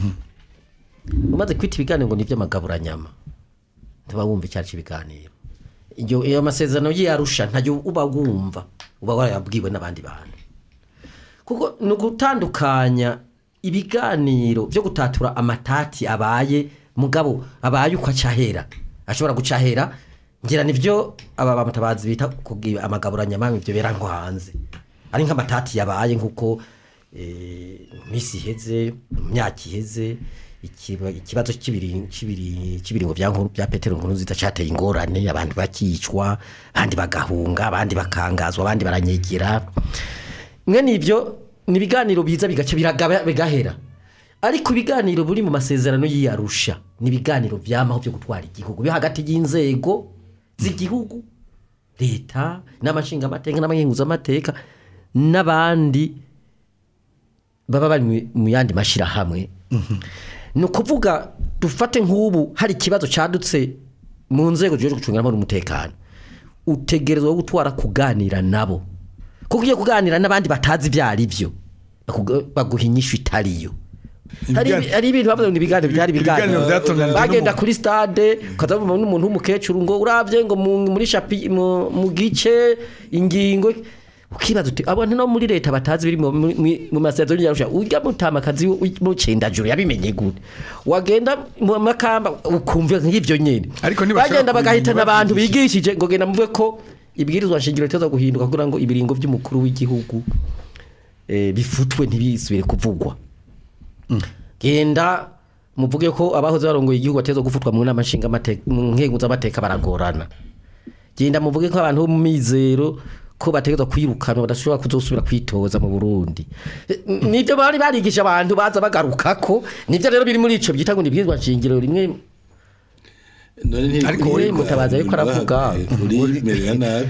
Speaker 3: umaze kwita ibiganiro ngo ni iby'amagaburanyama ntuba wumva icyari cy'ibiganiro iyo iyo masezerano y'iyarusha ntayo uba wumva uba warayabwiwe n'abandi bantu kuko ni ugutandukanya ibiganiro byo gutatura amatati abaye mugabo abaye uko acahera ashobora gucahera ngira nivyo aba bamutabazi bita kugira amagaburanyamami ibyo bera ngo hanze ari nk'amatati yabaye nk'uko eh, mu minsi iheze mu myaka iheze ikiba- ikibazo cy'ibiri- cy'ibiri- cy'ibiringo bya nkuru bya petero nkuru nziza cyateye ingorane abantu bakicwa abandi bagahunga abandi bakangazwa abandi baranyegera mwe nibyo ni ibiganiro biza bigaca biragaba bigahera ariko ibiganiro buri mu masezerano y'iyarusha ni ibiganiro byamaho byo gutwara igihugu byo hagati y'inzego z'igihugu leta n'amashingamateka n'abahinguzamateka n'abandi baba bari mu- mu yandi mashyirahamwe ni ukuvuga dufate nk'ubu hari ikibazo cyadutse mu nzego zijejwe gucungiramo n'umutekano utegerezwa gutwara kuganira nabo kuko ugiye kuganira n'abandi batazi ibyo ari byo bakuga- baguha inyishu itariyo hari
Speaker 2: Ibigan-
Speaker 3: ibi- hari ibintu bavuga ngo ni ibiganiro byari
Speaker 2: Ibiganiro
Speaker 3: ibiganiro
Speaker 2: byatunganijwe
Speaker 3: bagenda
Speaker 2: n'umu-
Speaker 3: kuri stade ukazavuma n'umuntu w'umukecuru ngo urabye ngo mu- muri shapi mu mu gice ingingo ukibaza uti abantu no muri leta batazi biri mu- mu- mu- mu masezerano y'arusha ujya mutamakazi mucendajuru yabimenye gute wagenda mu makamba ukumva nk'ibyo nyene
Speaker 2: Ariko ntibashobora
Speaker 3: bagenda bagahitana
Speaker 2: kubimenya
Speaker 3: abantu
Speaker 2: bavugishije.
Speaker 3: bigishije ngo genda muve ko ibwirizwa nshingiro ritezo guhinduka kugira ngo ibiringo by'umukuru w'igihugu eh, bifutwe ntibisubire kuvugwa genda muvuge ko abahoze barongoye igihugu bateza gufutwa mu nama nshingamateka mu nkengu z'amateka baragorana genda muvuge ko abantu bo mu mizero ko bategerezwa kwirukanwa badashobora kuzosubira kwitoza mu Burundi Eh, nibyo bari barigisha abantu baza bagaruka ko nibyo rero biri muri ico byita ngo nibwirizwa nshingiro rimwe
Speaker 4: none ntiri
Speaker 2: Ariko
Speaker 4: kuri-
Speaker 3: we mutabazi ariko aravuga.
Speaker 4: uri merera nabi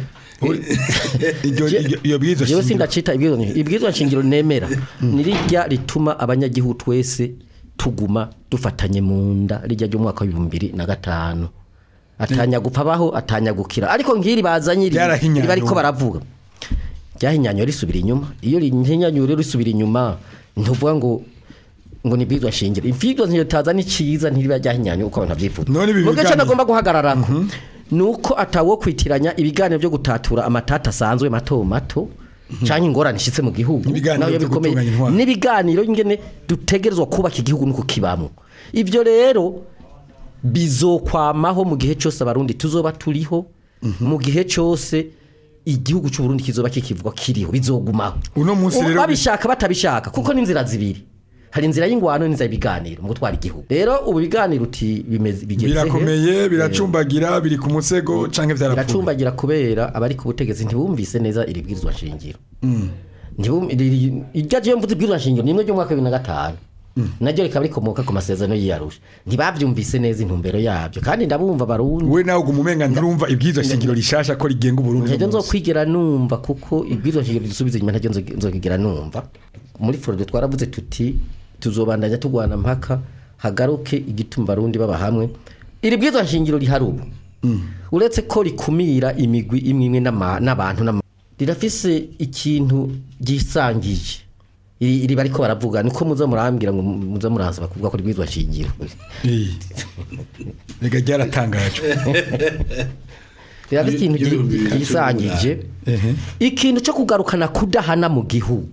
Speaker 2: iryo iryo- iyo bwirizwa
Speaker 3: jewe
Speaker 2: shingiro
Speaker 3: sindacita ibwirizwa nshingiro ibwirizwa nshingiro nemera nirijya rituma abanyagihugu twese tuguma dufatanye mu nda rijya ry'umwaka w'ibihumbi bibiri na gatanu atanya gupfa abaho atanya gukira ariko nk'iri bazanye iri
Speaker 2: Ryarahinyanyuwe.
Speaker 3: riba ariko baravuga ryahinyanyuwe risubira inyuma iyo rihinyanyuwe rero risubira inyuma ntuvuga ngo ngo ni bwizwa shingiro ibwizwa nshingiro taza ni cyiza ntiriba ryahinyanyuwe uko abantu babyifuza
Speaker 2: None ibi
Speaker 3: mu gace
Speaker 2: biganiro-
Speaker 3: nagomba guhagararako ni uko atawo kwitiranya ibiganiro byo gutatura amatata asanzwe mato mato cyangwa ingorane ishyitse mu gihugu
Speaker 2: Ibiganiro
Speaker 3: nayo
Speaker 2: byo
Speaker 3: bikomeye
Speaker 2: gutunganya intwaro.
Speaker 3: n'ibiganiro ingene dutegerezwa kubaka igihugu nuko kibamo ibyo rero bizokwamaho mu gihe cyose abarundi tuzoba turiho mu gihe cyose igihugu cy'u Burundi kizoba kikivugwa kiriho bizogumaho
Speaker 2: Uno munsi rero-
Speaker 3: babishaka batabishaka kuko ni inzira zibiri hari inzira y'ingwano n'inzira y'ibiganiro mu gutwara igihugu rero ubu biganiro uti bimeze bigeze he?
Speaker 2: birakomeye biracumbagira biri ku musego canke vyarapfuye
Speaker 3: biracumbagira kubera abari ku butegetsi ntibumvise neza iri bwirizwa shingiro Ntibum- iri- iryo ryo mvuze ibwirizwa shingiro ni rimwe ry'umwaka wa bibiri na gatanu naryo rikaba rikomoka ku masezerano y'iyarusha ntibabyumvise neza intumbero yabyo kandi ndabumva barundi
Speaker 2: we nawe uguma umenga nturumva ibwirizwa shingiro rishasha ko rigenga uburundi
Speaker 3: ntajya
Speaker 2: uno munsi.
Speaker 3: nzokwigera numva kuko ibwirizwa shingiro risubiza inyuma ntajya nzo- nzokigera numva muri forode twaravuze tuti tuzobandanya tugwana mpaka hagaruke igituma barundi baba hamwe iri bwirizwa shingiro rihari ubu uretse ko rikumira imigwi imwe imwe n'ama- n'abantu n'ama- rirafise ikintu ryisangije iri iri bariko baravuga niko muza murambwira ngo muza muraza bakuvuga ko ribwirizwa shingiro
Speaker 2: Eh. rega ryaratangajwe
Speaker 3: rirafise ikintu
Speaker 4: Y'ibihumbi bibiri na cumi
Speaker 3: ryisangije
Speaker 2: Ehe.
Speaker 3: ikintu cyo kugarukana kudahana mu gihugu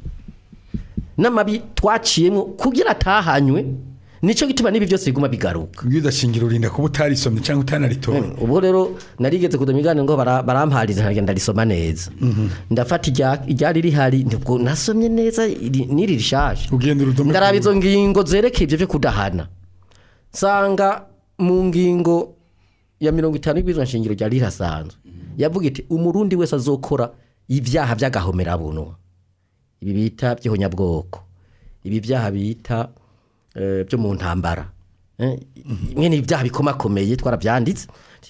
Speaker 3: n'amabi twaciyemo kugira atahanywe nicyo gituma n'ibi byose biguma bigaruka
Speaker 2: ibwirizwa shingiro rinda kuba utarisomye cyangwa utanaritoye
Speaker 3: ubwo rero narigeze kuza mu biganiro ngo bara- barampariza nkagenda risoma neza ndafata irya- iryari rihari nibwo nasomye neza iri- n'iri rishaje
Speaker 2: ugenda urudome
Speaker 3: ndaraba izo ngingo zerekeye ibyo byo kudahana nsanga mu ngingo ya mirongo itanu y'ibwirizwa nshingiro ryari rirasanzwe yavuga iti umurundi wese azokora ibyaha by'agahomerabunwa ibi bita by'ihonyabwoko ibi byaha bita eh, byo mu ntambara Eh, imwe ni ibyaha bikomakomeye twarabyanditse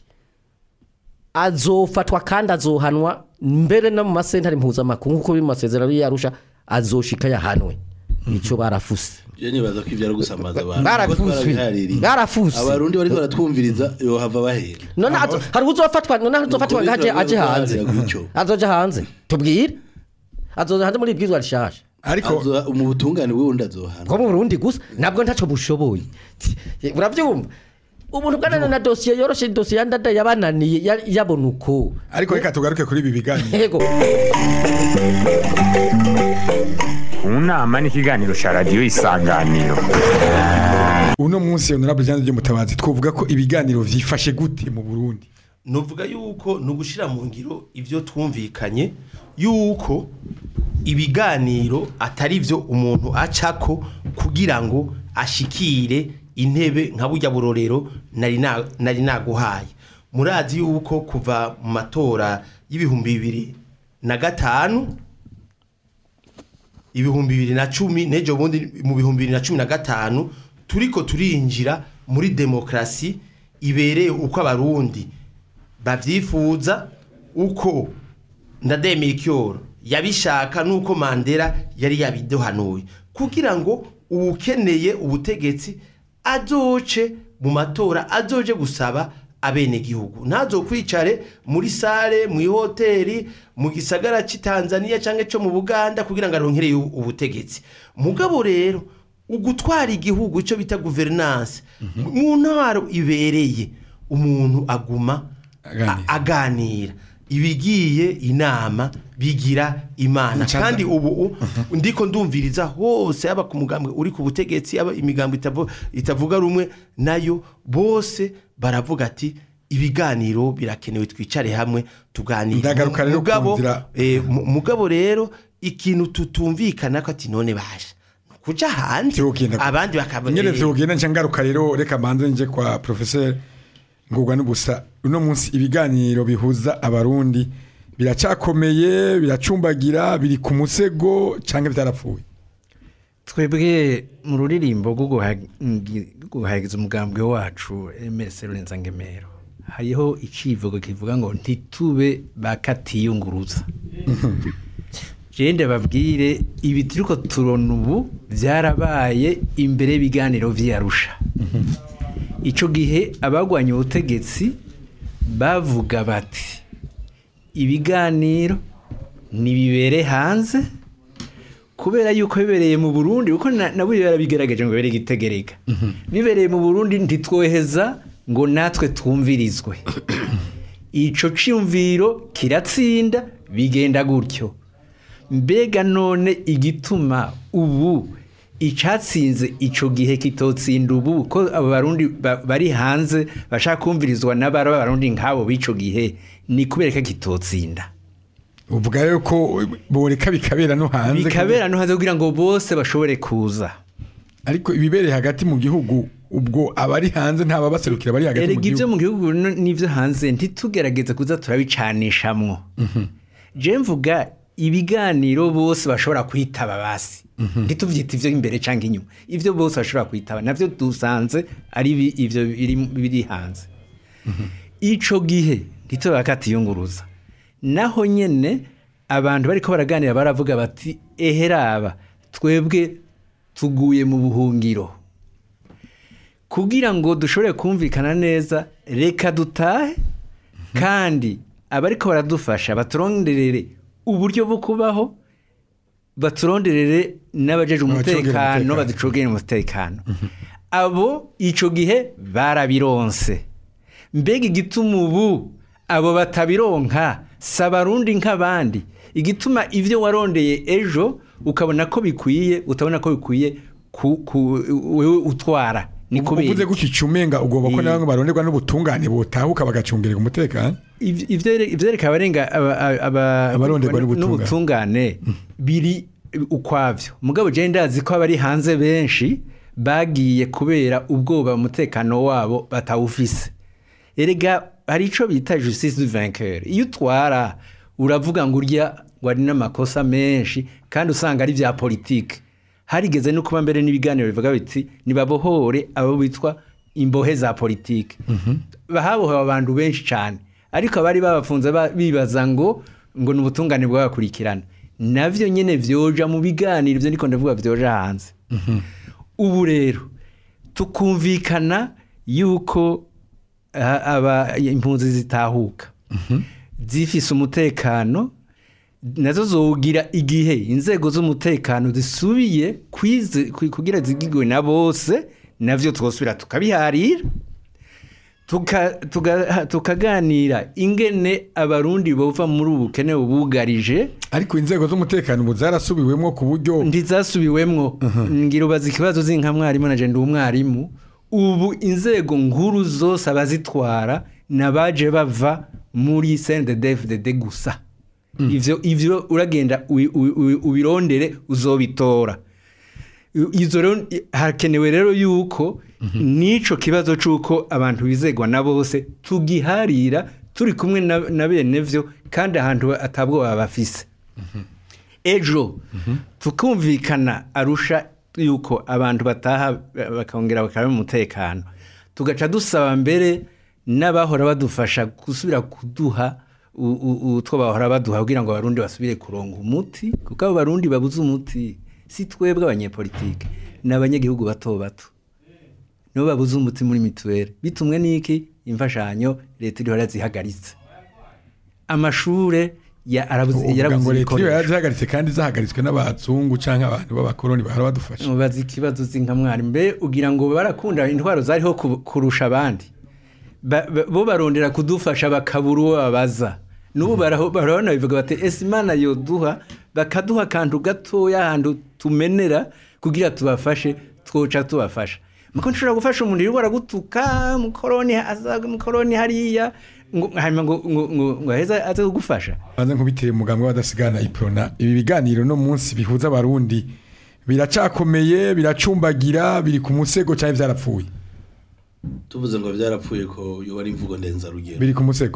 Speaker 3: azofatwa kandi azohanwa mbere no mu masentare mpuzamakungu nk'uko biri mu masezerano yarusha azoshika yahanwe icyo barafuse
Speaker 4: je nibaza ko ivyo ari gusamaza abantu
Speaker 3: Barafuswe.
Speaker 4: kuko twarabihaririye.
Speaker 3: Barafuswe.
Speaker 4: abarundi bariko baratwumviriza yohava bahera
Speaker 3: none azo- hari uzofatwa none hari uzofatwa
Speaker 4: Nuko
Speaker 3: ngaje
Speaker 4: biza
Speaker 3: aje hanze
Speaker 4: guharanira gutyo.
Speaker 3: azoja hanze tubwire azoja hanze muri ibwizwa rishasha
Speaker 2: ariko
Speaker 4: Azo- mu butungane bw'ubundi azohana
Speaker 3: ko mu Burundi gusa nabwo ntaco bushoboye uravyumva ubuntu bwanana na dosiye yoroshe dosiye ya ndada yabananiye ya- yabona uko
Speaker 2: ariko reka tugaruke kuri ibi biganiro
Speaker 3: yego
Speaker 1: mu nama n'ikiganiro cya radiyo isanganiro
Speaker 2: uno munsi honorable Jean de Mutabazi twovuga ko ibiganiro vyifashe gute mu Burundi
Speaker 6: nuvuga yuko ni ugushyira mu ngiro ibyo twumvikanye yuko ibiganiro atari byo umuntu acako kugira ngo ashikire intebe nka burya burorero nari na- nari naguhaye murazi yuko kuva mu matora y'ibihumbi bibiri na gatanu ibihumbi bibiri na cumi n'ejo bundi mu bihumbi bibiri na cumi na gatanu turiko turinjira muri demokarasi ibereye uko abarundi bavyifuza uko ndademera ikyoro yabishaka nuko mandela yari yabiduhanuye kugira ngo uwukeneye ubutegetsi azoce mu matora azoje gusaba abenegihugu ntazokwicare muri sale mu ihoteli mu gisagara cy'i Tanzania cyangwa cyo mu Buganda kugira ngo aronkereye ubutegetsi mugabo rero ugutwara igihugu icyo bita governance mu ntwaro ibereye umuntu aguma
Speaker 2: Aganira.
Speaker 6: a- aganira ibigiye inama bigira imana
Speaker 2: Ncanza.
Speaker 6: kandi ubu u- ndiko ndumviriza hose yaba ku mugambwe uri ku butegetsi yaba imigambo itavu- itavuga rumwe nayo bose baravuga ati ibiganiro birakenewe twicare hamwe tuganire
Speaker 2: Ndagaruka rero ku
Speaker 6: mugabo
Speaker 2: nzira-
Speaker 6: eh, mu- mugabo rero ikintu tutumvikana ko ati none basha kuja hanze
Speaker 2: Vyogenda-
Speaker 6: abandi bakaba
Speaker 2: nyene
Speaker 6: eh,
Speaker 2: vyogenda nca ngaruka rero reka manze nje kwa professeur ngurwa n'ubusa uno munsi ibiganiro bihuza abarundi biracakomeye biracumbagira biri ku musego canke vyarapfuye
Speaker 5: twebwe mu ruririmbo rwo guhagi- guhagiza umugambwe wacu emerese rurenza ngemero hariho icivugo kivuga ngo ntitube bakatiyunguruza jende babwire ibi turiko turona ubu byarabaye imbere y'ibiganiro vy'arusha ico gihe abagwanya ubutegetsi bavuga bati ibiganiro nibibere hanze kubera yuko bibereye mu Burundi kuko na- nabo yarabigerageje ngo bere gitegereka bibereye mu Burundi ntitwoheza ngo natwe twumvirizwe ico ciyumviro kiratsinda bigenda gutyo mbega none igituma ubu icatsinze ico gihe kitotsinda ubu ko abo barundi ba- bari hanze bashaka kumvirizwa n'abari abarundi nk'abo b'ico gihe ni kubera ko kitotsinda
Speaker 2: uvuga rero ko boreka bikabera no hanze
Speaker 5: bikabera no hanze kugira ngo bose bashobore kuza
Speaker 2: ariko ibibereye hagati mu gihugu ubwo abari hanze ntababaserukira bari hagati mu
Speaker 5: erega ibyo
Speaker 2: gihugu
Speaker 5: mu gihugu no- n'ibyo hanze ntitugerageze kuza turabicanishamwo je mvuga ibiganiro bose bashobora kwitaba basi ntituvyita ivyo imbere canke inyuma ivyo bose bashobora kwitaba navyo dusanze ari bi- ivyo biri, biri hanze ico gihe ntitube bakatiyunguruza naho nyene abantu bariko baraganira baravuga bati eheraba twebwe tuguye mu buhungiro kugira ngo dushobore kumvikana neza reka dutahe kandi abariko baradufasha baturonderere uburyo bwo kubaho baturonderere n'abajeje
Speaker 2: Abacungera
Speaker 5: umutekano
Speaker 2: umutekano.
Speaker 5: baducungire umutekano abo ico gihe barabironse mbega igituma ubu abo batabironka si abarundi nk'abandi igituma ivyo warondeye ejo ukabona ko bikwiye utabona ko bikwiye ku, ku, wewe utwara ni kubera
Speaker 2: uvuze
Speaker 5: iki?
Speaker 2: gutyo icumenga ugomba ko
Speaker 5: Eh.
Speaker 2: nawe baronderwa n'ubutungane botahuka bagacungerera umutekano
Speaker 5: Ivy- ivyere- ivyereka abarenga aba- aba-
Speaker 2: Abaronderwa n'ubutungane.
Speaker 5: n'ubutungane biri ukwavyo mugabo je ndazi ko abari hanze benshi bagiye kubera ubwoba umutekano wabo batawufise erega hari ico bita justice du vainqueur iyo utwara uravuga ngo urya ngo ari n'amakosa menshi kandi usanga ari vya politike harigeze no kuba mbere n'ibiganiro bivuga biti nibabohore abo bitwa imbohe za politike bahabohewe abantu benshi cyane ariko abari babafunze ba- bibaza ngo ngo ni ubutungane bwabakurikirana navyo nyene vyoja mu biganiro ivyo ndiko ndavuga vyoja hanze ubu rero tukumvikana yuko a- aba impunzi zitahuka zifise umutekano nazo zogira igihe inzego z'umutekano zisubiye kwize- kwi- kugira zigigwe na bose navyo twosubira tukabiharira tuka- tuga- tukaganira ingene abarundi bova muri ubu bukene bubugarije
Speaker 2: ariko inzego z'umutekano ubu zarasubiwemo ku buryo
Speaker 5: ntizasubiwemwo ngira ubaza ikibazo zinka mwarimu na jenda umwarimu ubu inzego nkuru zose abazitwara nabaje bava muri CNDD-FDD gusa ivyo ivyo uragenda ubi- ubi- ubi- ubirondere uzobitora izo rero hakenewe rero yuko n'ico kibazo c'uko abantu bizegwa na bose tugiharira turi kumwe na, na bene vyo kandi ahantu atabwoba bafise ejo tukumvikana arusha yuko abantu bataha bakongera bakaba mu mutekano tugaca dusaba mbere n'abahora badufasha gusubira kuduha u- u- utwo bahora baduha kugira ngo abarundi basubire kuronga umuti kuko abo barundi babuze umuti si twebwe abanyepolitike ni abanyagihugu bato bato nibo babuze umuti muri mituweli bitumwe n'iki imfashanyo leta iriho yarazihagaritse amashure ya- arabuze-
Speaker 2: uvuga
Speaker 5: yarabuze
Speaker 2: ngo leta iyo
Speaker 5: ibikoresho
Speaker 2: yarazihagaritse kandi zahagaritswe n'abazungu cyangwa abantu b'abakoloni bahora badufasha
Speaker 5: mubaza ikibazo zinka mwari mbe ugira ngo barakunda intwaro zariho ku- kurusha abandi Ba- ba- bo barondera kudufasha bakabura uwo babaza n'ubu baraho- barabona bivuga bati ese imana yoduha bakaduha akantu gatoya ahantu tumenera kugira tubafashe twoca tubafasha muko nshobora gufasha umuntu yirirwa aragutuka mukoroni aza mukoroni hariya ngo hanyuma ngo ngo ngo ngo aheza aze kugufasha
Speaker 2: banze nkubitire mugambwe w'abadasigana iprona ibi biganiro no munsi bihuza abarundi biracakomeye biracumbagira biri ku musego cyangwa byarapfuye
Speaker 4: tuvuze ngo byarapfuye ko yoba ari imvugo ndenzarugero
Speaker 2: biri ku musego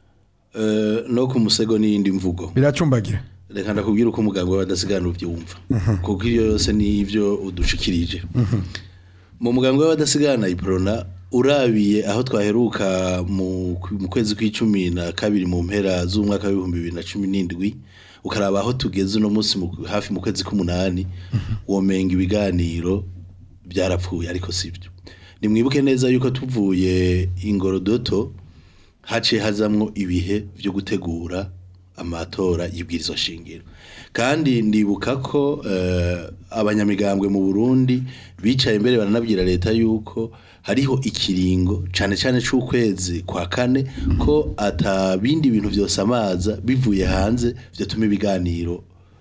Speaker 4: Eh, no ku musego n'iyindi mvugo
Speaker 2: biracumbagira
Speaker 4: reka ndakubwira uko umuganga w'abadasigana ubyumva kuko iyo yose ni ibyo udushikirije mu muganga w'abadasigana iprona urabiye aho twaheruka mu mu kwezi kw'icumi na kabiri mu mpera z'umwaka w'ibihumbi bibiri na cumi n'indwi ukaraba aho tugeze uno munsi mu- hafi mu kwezi k'umunani womenga ibiganiro byarapfuye ariko sibyo nimwibuke neza yuko tuvuye ingorodoto haciye hazamwo ibihe byo gutegura amatora y'ibwirizwa shingiro kandi ndibuka ko eh, abanyamigambwe mu Burundi bicaye imbere baranabwira leta yuko hariho ikiringo cane cane c'ukwezi kwa kane ko atabindi bintu vyose amaza bivuye hanze vyotuma ibiganiro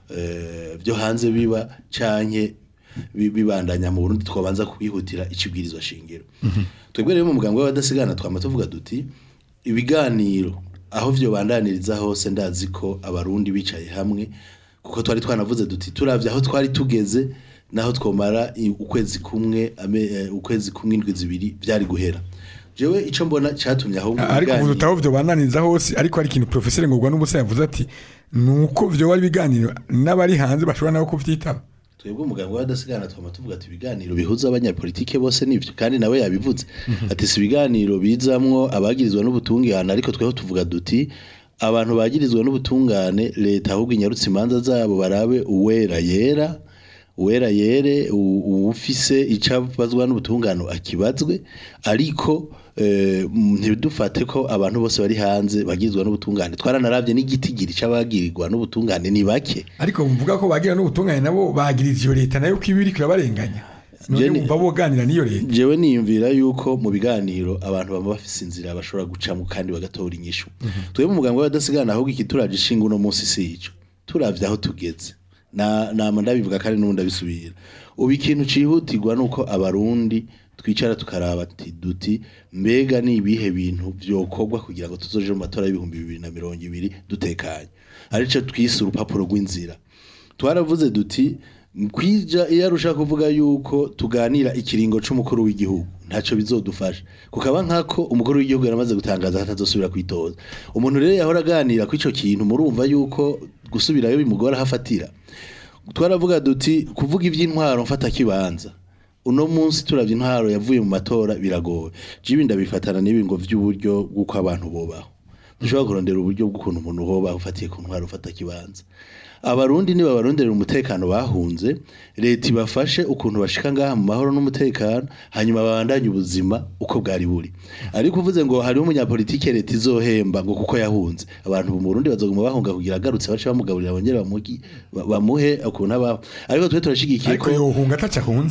Speaker 4: eh, byo hanze biba canke bi- bibandanya mu Burundi twabanza kwihutira icibwirizwa shingiro twebwe rero mu mugambwe w'abadasigana twama tuvuga duti ibiganiro aho vyo bandaniriza hose ndazi ko abarundi bicaye hamwe kuko twari twanavuze duti turavye aho twari tugeze naho twomara i- ukwezi kumwe ame, eh, ukwezi kumwe indwi zibiri vyari guhera jewe ico mbona catumye aho mu
Speaker 2: ariko
Speaker 4: biganiro-
Speaker 2: uvuze utaho byo bananiza hose ariko hari ikintu profeseri ngurwa n'ubusa yavuze ati nuko byo bari biganiro n'abari hanze bashobora nabo kuvyitaba
Speaker 4: twebwe umuganga w'abadasigana twama tuvuga ati ibiganiro bihuza abanyapolitike bose nivyo kandi nawe yabivuze ati si ibiganiro bizamwo abagirizwa n'ubutungane ariko tweho tuvuga duti abantu bagirizwa n'ubutungane leta ahubwo inyarutse imanza zabo barabe uwera yera uwera yere u- uwufise icabazwa n'ubutungane akibazwe ariko eh, ntidufate ko abantu bose bari hanze bagizwe n'ubutungane twaranaravye n'igitigiri c'abagirirwa n'ubutungane ni bake
Speaker 2: ariko mvuga ko bagira n'ubutungane nabo bagiriza iyo leta nayo ko iba iriko irabarenganya none
Speaker 4: Jenny-
Speaker 2: wumva boganira n'iyo leta
Speaker 4: jewe niyumvira yuko mu biganiro abantu baba bafise inzira bashobora gucamo kandi bagatora inyishu twebwe mu muganga w'abadasigana ahubwo ikituraje ishinga uno munsi si ico turavye aho tugeze na nama ndabivuga kandi n'ubundi abisubira ubu ikintu cihutirwa nuko abarundi twicara tukaraba ati duti mbega ni ibihe bintu vyokorwa kugira ngo tuzoje mu matora y'ibihumbi bibiri na mirongo ibiri dutekanye arico twise urupapuro rw'inzira twaravuze duti kwija iyo arusha kuvuga yuko tuganira ikiringo c'umukuru w'igihugu ntaco bizodufasha kukaba nkako umukuru w'igihugu yaramaze gutangaza ko atazosubira kwitoza umuntu rero yahora aganira kw'ico kintu murumva yuko gusubirayo bimugora hafatira twaravuga duti kuvuga ivy'intwaro mfata kibanza uno munsi turavye intwaro yavuye mu matora biragoye jibi ndabifatana n'ibi ngo vy'uburyo bw'uko abantu bobaho dushobora kurondera uburyo bw'ukuntu umuntu hobaho ufatiye ku ntwaro ufata kibanza abarundi niba baronderera umutekano bahunze leta ibafashe ukuntu bashika ngaha mu mahoro n'umutekano hanyuma babandanye ubuzima uko bwari buri ariko uvuze ngo hariho umunyapolitike leta izohemba ngo kuko yahunze abantu mu Burundi bazoguma bahunga kugira agarutse bace bamugaburira bongere bamugi- ba- bamuhe ukuntu abaho ariko twe turashigikiye
Speaker 2: ariko
Speaker 4: ko
Speaker 2: yohunga ataca ahunze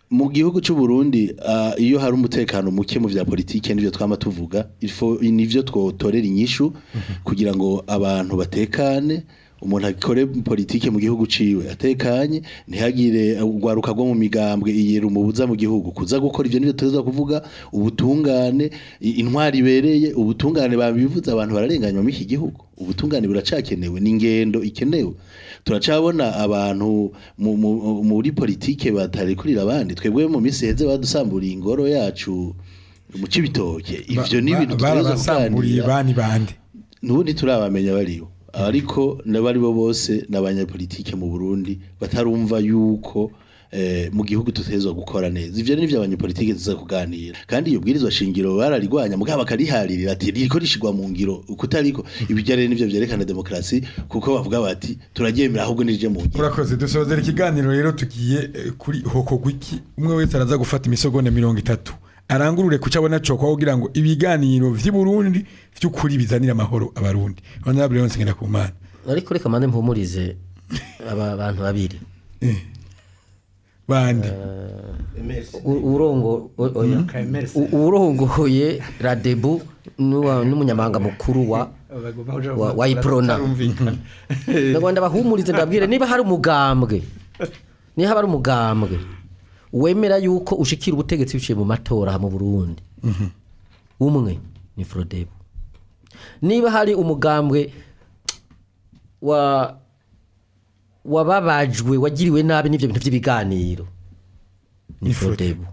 Speaker 4: mu gihugu cy'u Burundi ah, iyo hari umutekano muke mu vya politike nivyo twama tuvuga ifo nivyo twotorera inyishu kugira ngo abantu batekane umuntu akore politike mu gihugu ciwe atekanye ntihagire urwaruka rwo mu migambwe iyera umubuza mu gihugu kuza gukora ivyo nivyo tuza kuvuga ubutungane i- intwari ibereye ubutungane babivuze abantu bararenganywa muri iki gihugu ubutungane buracakenewe n'ingendo ikenewe turacabona abantu mu- mu- muri politike batarekurira abandi twebwe mu minsi heze badusamburiye ingoro yacu mu cibitoke ivyo ni ibintu tutegerezwa
Speaker 2: barabasamburiye
Speaker 4: kuganira
Speaker 2: bani bande
Speaker 4: nubundi turabamenya bariyo ariko n'abari bo bose n'abanyapolitike mu Burundi batarumva yuko eh, mu gihugu tutezwa gukora neza ivyo ni byo abanyapolitike tuza kuganira kandi iyo bwirizwa shingiro bararigwanya mugabo bakariharira ati riko rishigwa mu ngiro ukutariko ibijya rero nivyo vyerekana demokrasi kuko bavuga bati turaryemera ahubwo nije mu ngiro
Speaker 2: urakoze dusozera ikiganiro rero tugiye eh, kuri hoko gwiki umwe wese araza gufata imisogone mirongo itatu arangurure kuca abona cokwa kugira ngo ibiganiro vy'i Burundi vy'ukuri bizanira amahoro abarundi honorable Leonce Ngendakumana
Speaker 3: ariko reka mande mpumurize aba bantu babiri
Speaker 2: bande
Speaker 3: U- urongo o- oya U- urongoye radebu n'uwa- n'umunyamabanga mukuru wa wa- wa iprona ndagwanda bahumurize ndabwire niba hari umugambwe niba hari umugambwe wemera yuko ushikira ubutegetsi biciye mu matora aha mu Burundi umwe ni Frodebu niba hari umugambwe wa wababajwe wagiriwe nabi n'ivyo bintu by'ibiganiro ni Frodebu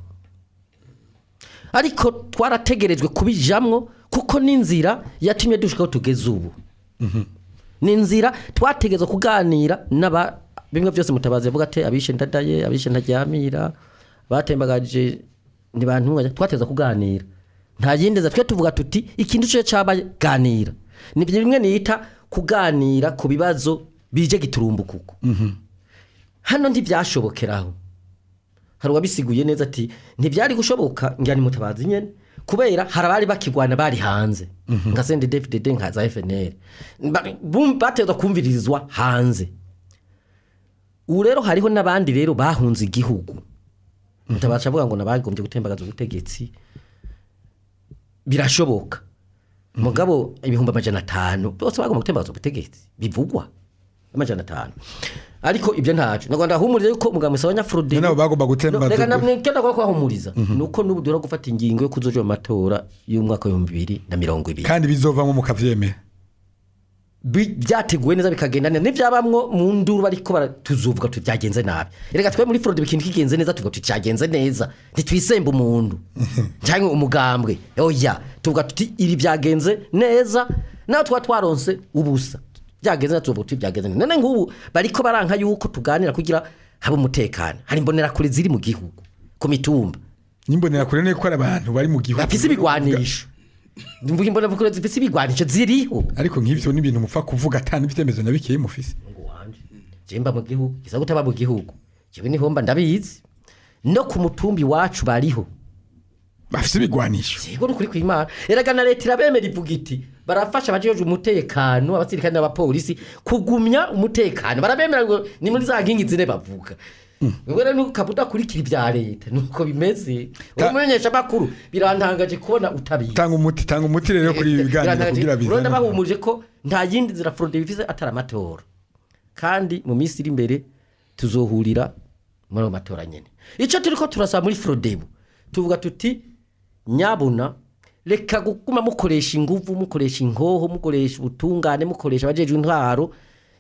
Speaker 3: ariko twarategerejwe kubijamwo kuko n'inzira yatumye dushikaho tugeze ubu ni inzira twategezwa kuganira n'aba bimwe byose mutabazi yavuga ati abishe ndadaye abishe ntaryamira batembagaje ntibantunganya twateza kuganira nta yindi nzira twe tuvuga tuti ikintu cyo cyabaye ganira ni bimwe nita kuganira ku bibazo bije giturumbukuko hano ntibyashobokeraho hari uwabisiguye neza ati ntibyari gushoboka njyana mutabazi nyene kubera hari abari bakigwana bari hanze nka sende dfdd nka za fnl Ba- bum- batezwa kumviririzwa hanze ubu rero hariho n'abandi rero bahunze igihugu mutabazi avuga ngo nabagombye gutembagaza ubutegetsi birashoboka mugabo ibihumbi amajana atanu bose bagomba gutembagaza ubutegetsi bivugwa amajana atanu ariko ibyo ntacu ntabwo ndahumuriza yuko umugabo musaba nyafurudi
Speaker 2: nabo bagomba gutembaza
Speaker 3: reka
Speaker 2: ubwo-
Speaker 3: namwe icyo ndakora kubahumuriza ni uko n'ubu duhora gufata ingingo yo kuzoja mu matora y'umwaka w'ibihumbi bibiri na mirongo ibiri
Speaker 2: kandi bizovamo mukavyemera
Speaker 3: Bi- byateguwe neza bikagenda neza n'ibyabamwo mu nduru bariko bara- tuzovuga tuti byagenze nabi reka twe muri fraude ikintu kigenze neza tuvuga tuti cyagenze neza ntitwisembe umuntu cyangwa umugambwe oya tuvuga tuti iri byagenze neza nawe tuba twaronse ubusa byagenze neza tuvuga tuti byagenze neza none nk'ubu bariko baranka yuko tuganira kugira habe umutekano hari imbonerakure ziri mu gihugu ku mitumba
Speaker 2: nimbonera kure ne ko ari abantu bari mu gihugu
Speaker 3: bafise ibigwanisho mvuga imbonerakure zifise ibigwanisho ziriho
Speaker 2: ariko nk'ivyo ni ibintu mupfa kuvuga atani ibitemezo na bikeyi mufise
Speaker 3: ngo wanje jemba mu gihugu gisa gutaba mu gihugu jewe niho mba ndabizi no ku mutumbi wacu bariho
Speaker 2: bafise ibigwanisho
Speaker 3: yego nukuri kwimana erega na leta irabemera ivuga iti barafasha abajejwe umutekano abasirikare n'abapolisi kugumya umutekano barabemera ngo ni muri za nkingi zine bavuga wewe rero ukaba udakurikira ibya leta nuko bimeze
Speaker 2: Ta-
Speaker 3: umumenyesha makuru birantangaje kubona utabizi
Speaker 2: tanga umuti tanga umuti rero kuri ibi biganiro kugira
Speaker 3: bizana
Speaker 2: bizane
Speaker 3: bahumurije ko nta yindi nzira fraude bifise atari amatora kandi mu minsi iri imbere tuzohurira muri ayo matora nyene icyo turiko turasaba muri frodebu tuvuga tuti nyabuna reka gukuma mukoresha inguvu mukoresha inkoho mukoresha ubutungane mukoresha abajejwe intwaro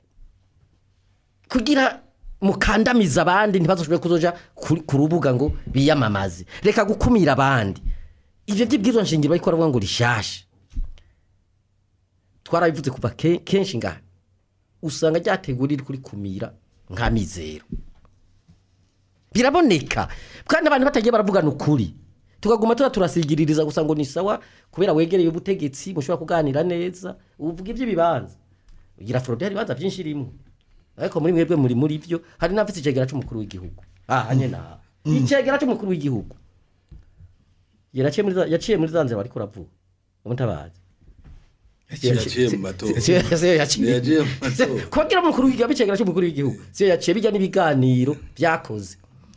Speaker 3: kugira mukandamiza abandi ntibazoshobore kuzoja kuri- ku rubuga ngo biyamamaze reka gukumira abandi ivyo vy'ibwirizwa nshingiro bariko baravuga ngo rishasha twarabivuze kuva ke- kenshi ngaha usanga ryateguwe riri kuri kumira nka mizero biraboneka kandi abantu batagiye baravugana ukuri tukaguma tuba turasigiririza gusa ngo ni sawa kubera wegereye ubutegetsi mushobora kuganira neza uvuga iby'ibibanza ugira forode hari ibibanza byinshi rimwe ariko muri mwebwe muri muri byo hari n'abafite icegera cy'umukuru w'igihugu aha nyine aha icegera cy'umukuru w'igihugu yaraciye muri za- yaciye muri za nzira bariko uravuga umutabazi
Speaker 4: yaciye mu matora
Speaker 3: siyo yaciye
Speaker 4: Yaciye mu matora.
Speaker 3: kugira umukuru w'igihugu abicegera cy'umukuru w'igihugu siyo yaciye bijya n'ibiganiro byakoze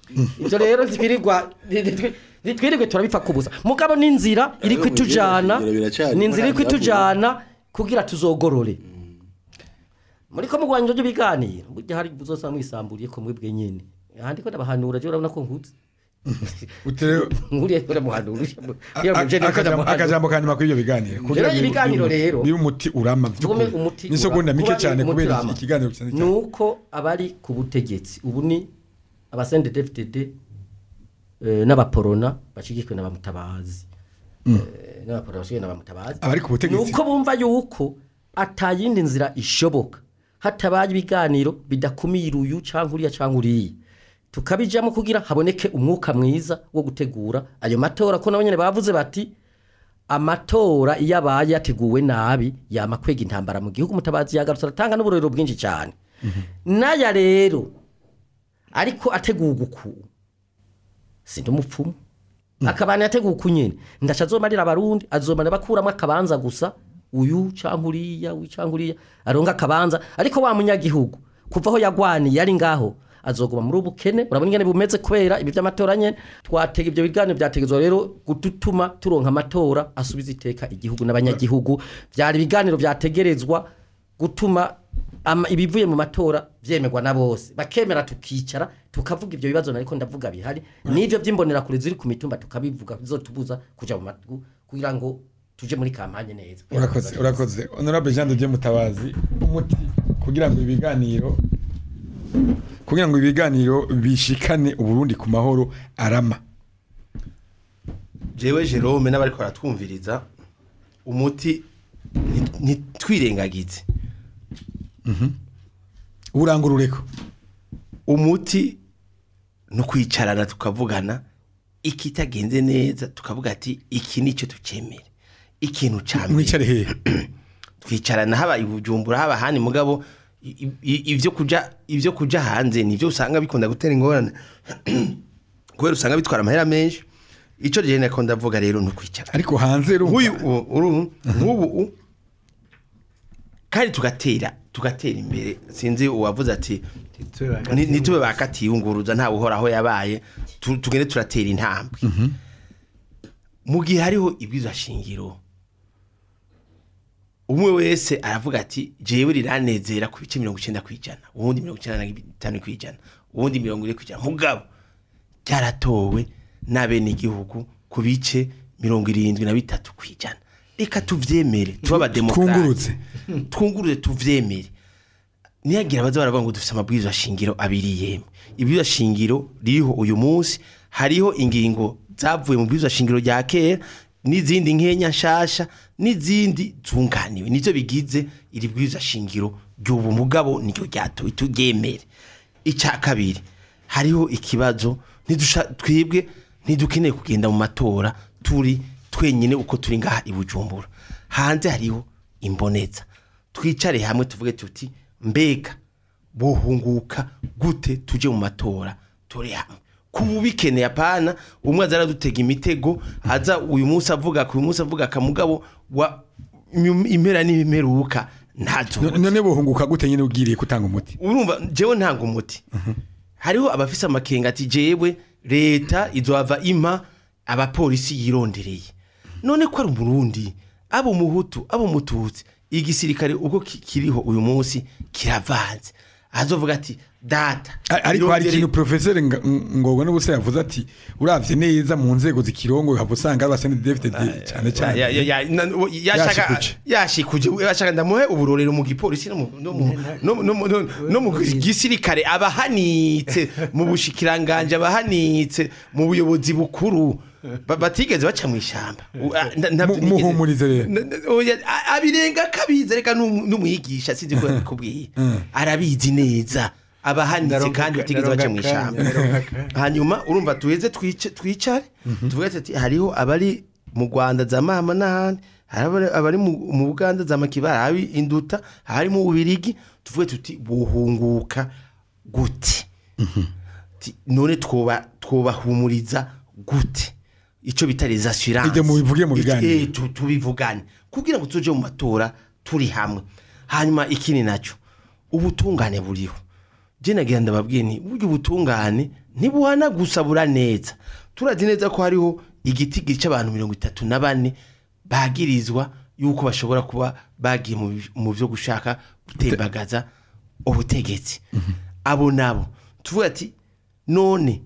Speaker 3: ibyo rero twirirwa twirirwe turabipfa kubuza mugabo n'inzira iri kwitujana
Speaker 4: Ibyo biracari.
Speaker 3: n'inzira iri kwitujana kugira tuzogorore muri ko mugwanya ibyo biganiro burya hari uzosanga mwisamburiye ko mwebwe nyene ahandi ko ndabahanura je urabona ko nkuze
Speaker 2: utere
Speaker 3: nkuriye ko ndamuhanura
Speaker 2: a- a- akajambo- akajambo kanyuma kuri ibyo biganiro kugira
Speaker 3: Rero
Speaker 2: ngo
Speaker 3: ibiganiro
Speaker 2: bibe-
Speaker 3: rero-
Speaker 2: bibe umuti urama
Speaker 3: tugume umuti
Speaker 2: n'isegonda
Speaker 3: ura-
Speaker 2: mike
Speaker 3: kuba
Speaker 2: cyane
Speaker 3: umuti
Speaker 2: kubera
Speaker 3: urama.
Speaker 2: iki- ikiganiro kisanzwe
Speaker 3: ni
Speaker 2: cyane
Speaker 3: uko abari ku butegetsi ubu ni abasende dfdd eh, n'abaporona bashigikwe n'abamutabazi Eh, n'abaporona bashigikwe n'abamutabazi
Speaker 2: Abari ku butegetsi.
Speaker 3: ni uko bumva yuko atayindi nzira ishoboka hatabaye ibiganiro bidakumira uyu cyangwa uriya cyangwa uriya tukabijamo kugira haboneke umwuka mwiza wo gutegura ayo matora ko nabo nyene bavuze bati amatora iyo abaye yateguwe nabi yama kwega intambara mu gihugu mutabazi yagarutse aratanga n'uburorero bwinshi cyane n'aya rero ariko ategurwa uku sindi umupfumu akabana yateguwe uku nyine ndaca azomarira abarundi azomara bakuramo akabanza gusa uyu cyangwa uriya uyu cyangwa uriya aronga akabanza ariko wa munyagihugu kuva aho yagwaniye ari ngaho azoguma muri ubukene urabona ingene bumeze kubera ibi by'amatora nyene twatega ibyo biganiro byategezwa rero gutuma turonka amatora asubiza iteka igihugu n'abanyagihugu byari ibiganiro byategerezwa gutuma ama, ibivuye mu matora vyemerwa na bose bakemera tukicara tukavuga ibyo bibazo nariko ndavuga bihari n'ivyo by'imbonerakure ziri ku mitumba tukabivuga bizotubuza kuja mu matgu kugira ngo tuje muri kampanye neza
Speaker 2: urakoze urakoze honorable Jean de Dieu Mutabazi umuti kugira ngo ibiganiro kugira ngo ibiganiro bishikane uburundi ku mahoro arama
Speaker 6: jewe Jerome n'abariko baratwumviriza umuti nti- ntitwirengagize
Speaker 2: urangurureko
Speaker 6: umuti no kwicarana tukavugana ikitagenze neza tukavuga ati iki nicyo tukemere ikintu ca mbere
Speaker 2: mwicare hehe
Speaker 6: twicarana haba ibujumbura haba handi mugabo i- i- ivyo kuja ivyo kuja hanze nivyo usanga bikunda gutera ingorane kubera usanga bitwara amahera menshi ico je nako ndavuga rero ni ukwicara
Speaker 2: ariko hanze rumva
Speaker 6: nk'uyu u- uru nk'ubu u- kandi tugatera tugatera imbere sinzi uwavuze ati ni- nitube bakatiye unguruza ntawe uhoraho yabaye tu- tugende turatera intambwe mu gihe hariho ibwirizwa shingiro umwe wese aravuga ati jewe riranezera ku bice mirongo icyenda ku ijana uwundi mirongo icyenda na bitanu ku ijana uwundi mirongo ine ku ijana mugabo byaratowe n'abenegihugu ku bice mirongo irindwi na bitatu ku ijana reka tuvyemere tuba abademokarate
Speaker 2: Twungurutse.
Speaker 6: twunguruze tuvyemere niyagira abaza baravuga ngo dufite amabwiriza shingiro abiri yemwe ibwirizwa shingiro ririho uyu munsi hariho ingingo zavuye mu bwirizwa shingiro rya kera n'izindi nkenya nshasha n'izindi zunganiwe nivyo bigize iri bwirizwa shingiro ry'ubu mugabo niryo ryatowe turyemere icya kabiri hariho ikibazo ntidusha- twebwe ntidukeneye kugenda mu matora turi twenyine uko turi ngaha i bujumbura hanze hariho imboneza twicare hamwe tuvuge tuti mbega bohunguka gute tuje mu matora turi hamwe kuba bikeneye apana umwe aza aradutega imitego aza uyu munsi avuga ku uyu munsi avuga akamugabo wa nyum- impera n'imperuka ntazo
Speaker 2: none bohunguka gute nyine ugiriye gutanga umuti
Speaker 6: urumva jewe ntanga umuti hariho abafise amakenga ati jewe leta izohava impa abapolisi yirondereye none ko ari umurundi abo umuhutu abo umututsi igisirikare uko ki- kiriho uyu munsi kiravanze azovuga ati data
Speaker 2: A- ariko hari
Speaker 6: irondere-
Speaker 2: ikintu professeur Nga- ngobwa n'ubusa yavuze ati uravye neza mu nzego zikirongo hava usanga ari abasende David cyane cyane
Speaker 6: Ya- ya- ya- na- wo- yashaka
Speaker 2: Yashikuje.
Speaker 6: yashikuje yashaka ndamuhe uburorero mu gipolisi no mu- no mu- no mu- no mu- no- no mu gisirikare abahanitse mu bushikiranganje abahanitse mu buyobozi bukuru ba- batigeze baca mu ishamba U- a- nda- ntabyo
Speaker 2: Mu-
Speaker 6: nigeze-
Speaker 2: muhumurize rero.
Speaker 6: Na- na- oya, a- abirenga kabizi reka n'um- n'umwigisha sinzi ko yakubwiye arabizi neza abahanitse
Speaker 5: Ndaronka-
Speaker 6: kandi batigeze baca mu
Speaker 5: ndaronka
Speaker 6: ishamba
Speaker 5: akanya, ndaronka akanya.
Speaker 6: hanyuma urumva tuheze twice- twicare tuvuge ati hariho abari mu rwanda za mama n'ahandi hari abari- abari mu mu buganda za makibara hari induta hari mu bubirigi tuvuge tuti buhunguka gute Ti- none twoba twobahumuriza gute icyo bita les assurances
Speaker 2: Ibyo mubivuge mu
Speaker 6: Iki-
Speaker 2: biganiro.
Speaker 6: eh, tu- tubivugane kugira ngo tuje mu matora turi hamwe hanyuma ikindi nacyo ubutungane buriho je nagira ndababwiye nti burya ubutungane ntibuhana gusa bura neza turazi neza ko hariho igiti gica abantu mirongo itatu na bane bagirizwa yuko bashobora kuba bagiye mu bi- mu byo gushaka gutembagaza ubutegetsi abo nabo tuvuga ati none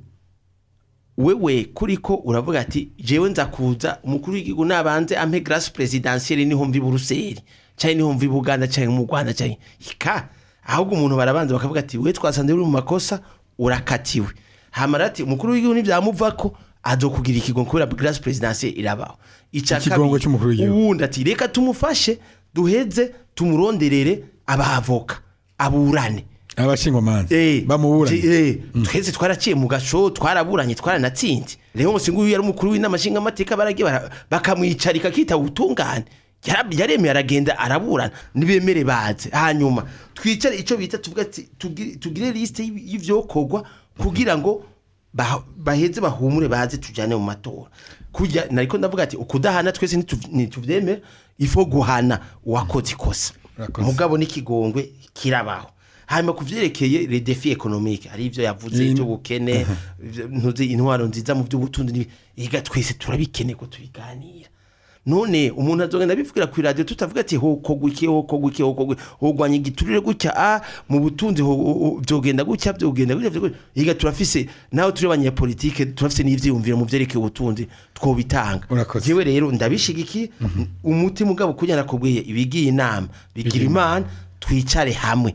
Speaker 6: wewe kuriko uravuga ati jewe nza kuza umukuru w'igihugu nabanze ampe grâce présidentielle niho mvi Buruseli cyane niho mvi Buganda cyane mu Rwanda cyane hika ahubwo umuntu barabanza bakavuga ati we twasanze uri mu makosa urakatiwe hamara ati umukuru w'igihugu nivyamuvako azokugira ikigongo kubera grâce présidentielle irabaho ica
Speaker 2: Ikigongo
Speaker 6: kabiri,
Speaker 2: c'umukuru w'igihugu.
Speaker 6: uwundi ati reka tumufashe duheze tumuronderere abavoka aburane
Speaker 2: abashingwamanza
Speaker 6: Eh,
Speaker 2: bamuburanye
Speaker 6: je- eh, twese twaraciye mu gasho twaraburanye twaranatsinze rero musi nguyu yari umukuru w'inama nshingamateka baragiye bara- bakamwicarika kita ubutungane Yara- yaremeye aragenda araburana nibemere baze hanyuma twicare icyo bita tuvuga ati tugire tugire liste y'ibi- y'ivyokorwa kugira ngo ba- baheze bahumure baze tujane mu matora kujya nariko ndavuga ati ukudahana twese nituv- nituvyemera ifo guhana uwakoze ikosa
Speaker 2: Urakoze.
Speaker 6: mugabo n'ikigongwe kirabaho hanyuma ku vyerekeye les défis économiques hari ivyo yavuze
Speaker 2: Ni-
Speaker 6: ivy'ubukene ivyo- ntuzi intwaro nziza mu vy'ubutunzi n'ibi- iga twese turabikene ko tubiganira none umuntu azogenda abivugira ku radio tutavuga ati hokogwa iki hokogwa iki hokogwa hogwanya igiturire gutya a mu butunzi ho- ho- ho- vyogenda gutya vyogenda gutya vyogenda- iga turafise naho turi abanyapolitike turafise n'ivyiyumviro mu vyerekeye ubutunzi twobitanga
Speaker 2: Urakoze.
Speaker 6: jewe rero ndabishigiki umuti mugabo kugira nakubwiye ibigiye inama bigira imana twicare hamwe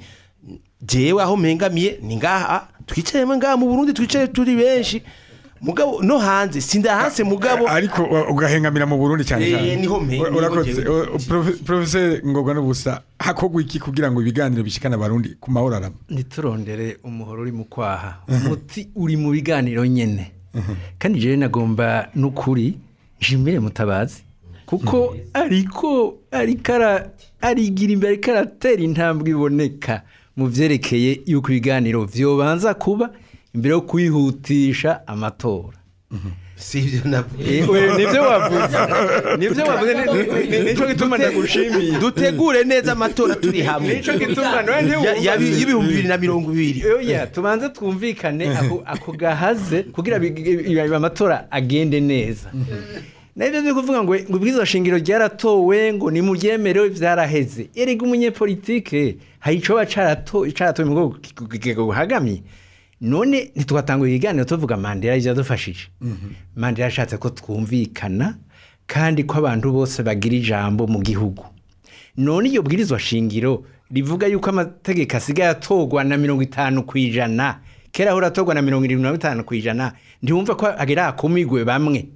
Speaker 6: jewe aho mpengamiye ni ngaha twicaremo ngaha mu Burundi twicaye turi benshi mugabo no hanze sindahanse mugabo
Speaker 2: ariko wa- ugahengamira mu Burundi cyane
Speaker 6: Eh,
Speaker 2: cyane
Speaker 6: niho mpe-
Speaker 2: Ura-
Speaker 6: niho
Speaker 2: urakoze
Speaker 6: jewe.
Speaker 2: O- o- profe- professeur ngorwa n'ubusa hakogwa iki kugira ngo ibiganiro bishikana abarundi ku mahoro arama
Speaker 5: ntiturondere umuhoro uri mu kwaha umuti uri mu biganiro nyene kandi jewe nagomba n'ukuri nshimire mutabazi kuko ariko ariko ara- arigira imbere ariko aratera intambwe iboneka mu vyerekeye yuko ibiganiro vyobanza kuba imbere yo kwihutisha amatora
Speaker 6: sivyo navuye
Speaker 5: Eh, we, nivyo wavuze nivyo wavuze ni- ni- ni- nico gituma ndagushimiye
Speaker 6: dutegure neza amatora turi hamwe
Speaker 5: nico gituma none
Speaker 6: Ya- ya-
Speaker 5: ntiwumva-
Speaker 6: y'ibihumbi bibiri na mirongo ibiri
Speaker 5: oya tubanze twumvikane ako ako gahaze kugira big- ibi- amatora agende neza nabyo byo kuvuga ngo ngo ubwiza shingiro ryaratowe ngo nimuryemerewe vyaraheze erega umunyepolitike hari ico ba carato caratowe mu bwoko buhagamye none ntitwatanga ibiganiro tuvuga Mandela yadufashije Mandela yashatse ko twumvikana kandi ko abantu bose bagira ijambo mu gihugu none iyo bwirizwa shingiro rivuga yuko amategeko asigaye atorwa na mirongo itanu ku ijana kera ahora atorwa na mirongo irindwi na bitanu ku ijana ntiwumva ko agera akumigwe bamwe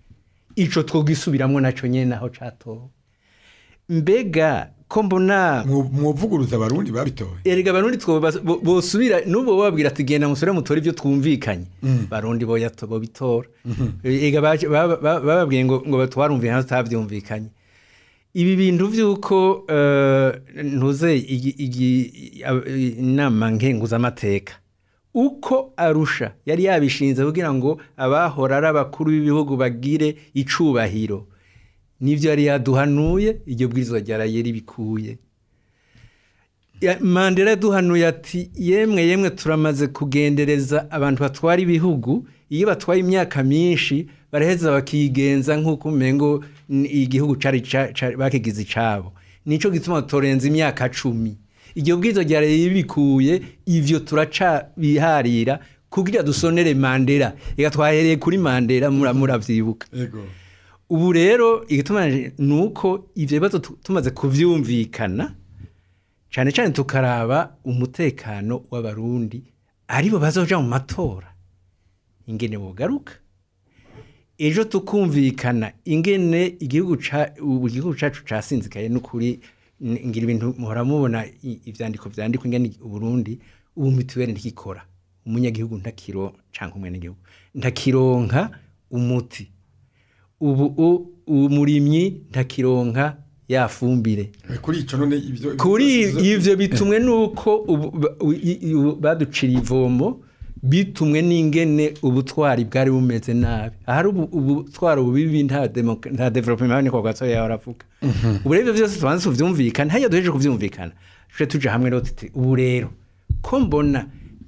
Speaker 5: ico twogisubiramwo naco nyene naho catowe mbega ko mbona
Speaker 2: Mwo- mwovuguruza abarundi babitoye
Speaker 5: erega barundi two bas- bo- bosubira nubo babwira ati genda musore mutore ivyo twumvikanye barundi boya to- bobitora ega baje- ba- ba- bababwiye ngo ngo batwarumvikana tutavyumvikanye ibi bintu vyuko eh, ntuze igi- igi- ab- inama nkenguzamateka uko arusha yari yabishinze kugira ngo abahora ari abakuru b'ibihugu bagire icubahiro nivyo yari yaduhanuye iryo bwirizwa ryaraye ribikuye Ya- mandela yaduhanuye ati yemwe yemwe turamaze kugendereza abantu batwara ibihugu iyo batwaye imyaka myinshi baraheza bakigenza nk'uko umengo n- igihugu cari ca- ca- bakigize icabo nico gituma turenza imyaka cumi iryo bwizo ryaraye ribikuye ivyo turacabiharira kugira dusonere mandela reka twahereye kuri mandela mura- muravyibuka
Speaker 2: yego
Speaker 5: ubu rero igituma ni uko ivyo bibazo tu- tumaze kuvyumvikana cyane cyane tukaraba umutekano w'abarundi aribo bazoja mu matora ingene bugaruka ejo tukumvikana ingene igihugu ca ubu igihugu cacu casinzikaye n'ukuri n- ngira ibintu muhora mubona i- ivyandiko vyandikwa ingene uburundi ubu mituweli ntikikora umunyagihugu ntakiro canke umwenegihugu ntakironka umuti ubu u- umurimyi ntakironka yafumbire
Speaker 2: kuri ico none ivyo
Speaker 5: kuri
Speaker 2: izo-
Speaker 5: ivyo bitumwe nuko ubu- ba- u- i- i- u- baducira ivomo bitumwe n'ingene ubutwari bwari bumeze nabi ahari ubu- ubutwari bubibi nta demoka- nta development niko gatoya yahora avuga ubu rero ivyo vyose tubanze tuvyumvikana hariya duhejeje kuvyumvikana tuje tuja hamwe rero tuti ubu rero ko mbona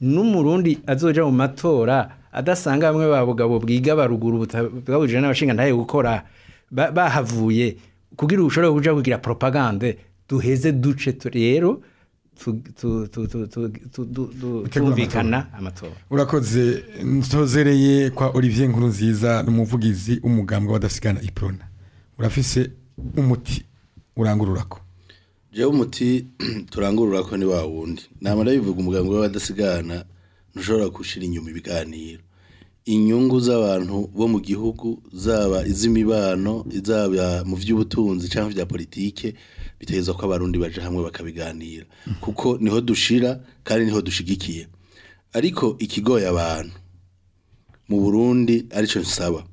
Speaker 5: n'umurundi azoja mu matora adasanga bamwe ba bugabo bwiga baruguru bwabujije n'abashinga ntaye gukora ba- bahavuye kugira ushobore kuja kugira propagande duheze duce tu- rero tu- tu- tu- tu- tu- tu- tu- tu-
Speaker 2: Gutegura
Speaker 5: tumvikana amatora
Speaker 2: urakoze ntozereye kwa olivier nkuru nziza n'umuvugizi w'umugambwe w'abadasigana iprona urafise umuti urangururako
Speaker 4: jewe umuti turangurura ko ni wa wundi nama ndabivuga umuganga w'abadasigana ntushobora gushira inyuma ibiganiro inyungu z'abantu bo mu gihugu zaba iz'imibano zaba mu by'ubutunzi cyangwa bya politike bitegerezwa ko abarundi baje hamwe bakabiganira kuko niho dushira kandi niho dushigikiye ariko ikigoye abantu mu Burundi aricyo nsaba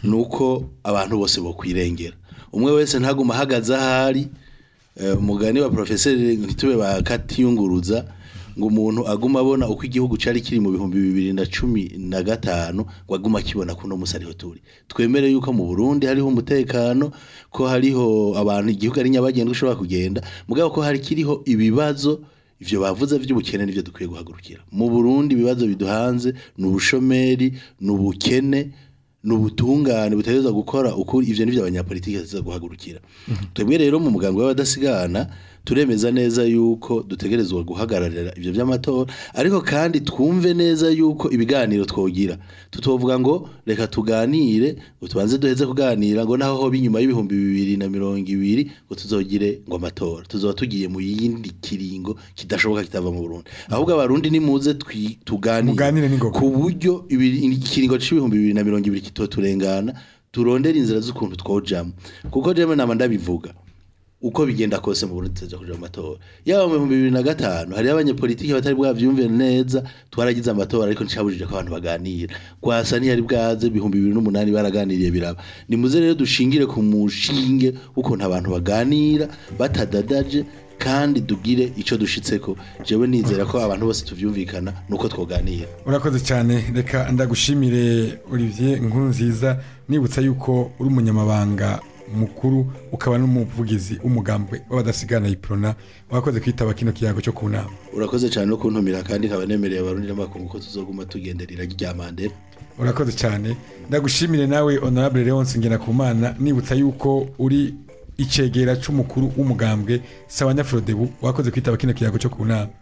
Speaker 4: nuko abantu bose bokwirengera umwe wese ntaguma ahagaze ahari eh, umugani wa professeur ntitube bakatiyunguruza ngo umuntu aguma abona uko igihugu cari kiri mu bihumbi bibiri na cumi na gatanu ngo aguma akibona kuno musi ariho turi twemere yuko mu Burundi hariho umutekano ko hariho abantu igihugu ari nyabagendwa ushobora kugenda mugabo ko hari kiriho ibibazo ivyo bavuze vy'ubukene nivyo dukwiye guhagurukira mu Burundi ibibazo biduhanze ni ubushomeri ni ubukene ni ubutungane butegerezwa gukora ukuri ivyo nivyo abanyapolitiki bategerezwa guhagurukira twebwe rero mu muganga w'abadasigana turemeza neza yuko dutegerezwa guhagararira ivyo vy'amatora ariko kandi twumve neza yuko ibiganiro twogira tutovuga ngo reka tuganire ngo tubanze duheze kuganira ngo naho hoba inyuma y'ibihumbi bibiri na mirongo ibiri ngo tuzogire ngo amatora tuzoba tugiye mu yindi kiringo kidashoboka kitava mu Burundi ahubwo abarundi nimuze twi- tuganire
Speaker 2: Muganire n'ingoga.
Speaker 4: ku buryo ibiri- ikiringo c'ibihumbi bibiri na mirongo ibiri kitoturengana turondera inzira z'ukuntu twojamo kuko jewe nama ndabivuga uko bigenda kose mu Burundi tuza kuja mu matora yaba mu bihumbi bibiri na gatanu hariho abanyepolitiki batari bwavyumve neza twaragize amatora ariko ncabujije ko abantu baganira kwasa ntiyari bwaze ibihumbi bibiri n'umunani baraganiriye biraba nimuze rero dushingire ku mushinge w'ukuntu abantu baganira batadadaje kandi dugire ico dushitseko jewe nizera ko abantu bose tuvyumvikana nuko twoganira
Speaker 2: urakoze cyane reka ndagushimire olivier nkuru nziza nibutsa yuko uri umunyamabanga mukuru ukaba n'umuvugizi w'umugambwe w'abadasigana iprona wakoze kwitaba kino kiyago cyo ku nama
Speaker 4: urakoze cyane no kuntumira kandi nkaba nemereye abarundi n'amakungu ko tuzoguma tugenderera rya mandela
Speaker 2: urakoze cyane ndagushimire nawe honorable leonce ngenakumana nibutsa yuko uri icegera c'umukuru w'umugambwe sabanyafrodebu wakoze kwitaba kino kiyago cyo ku nama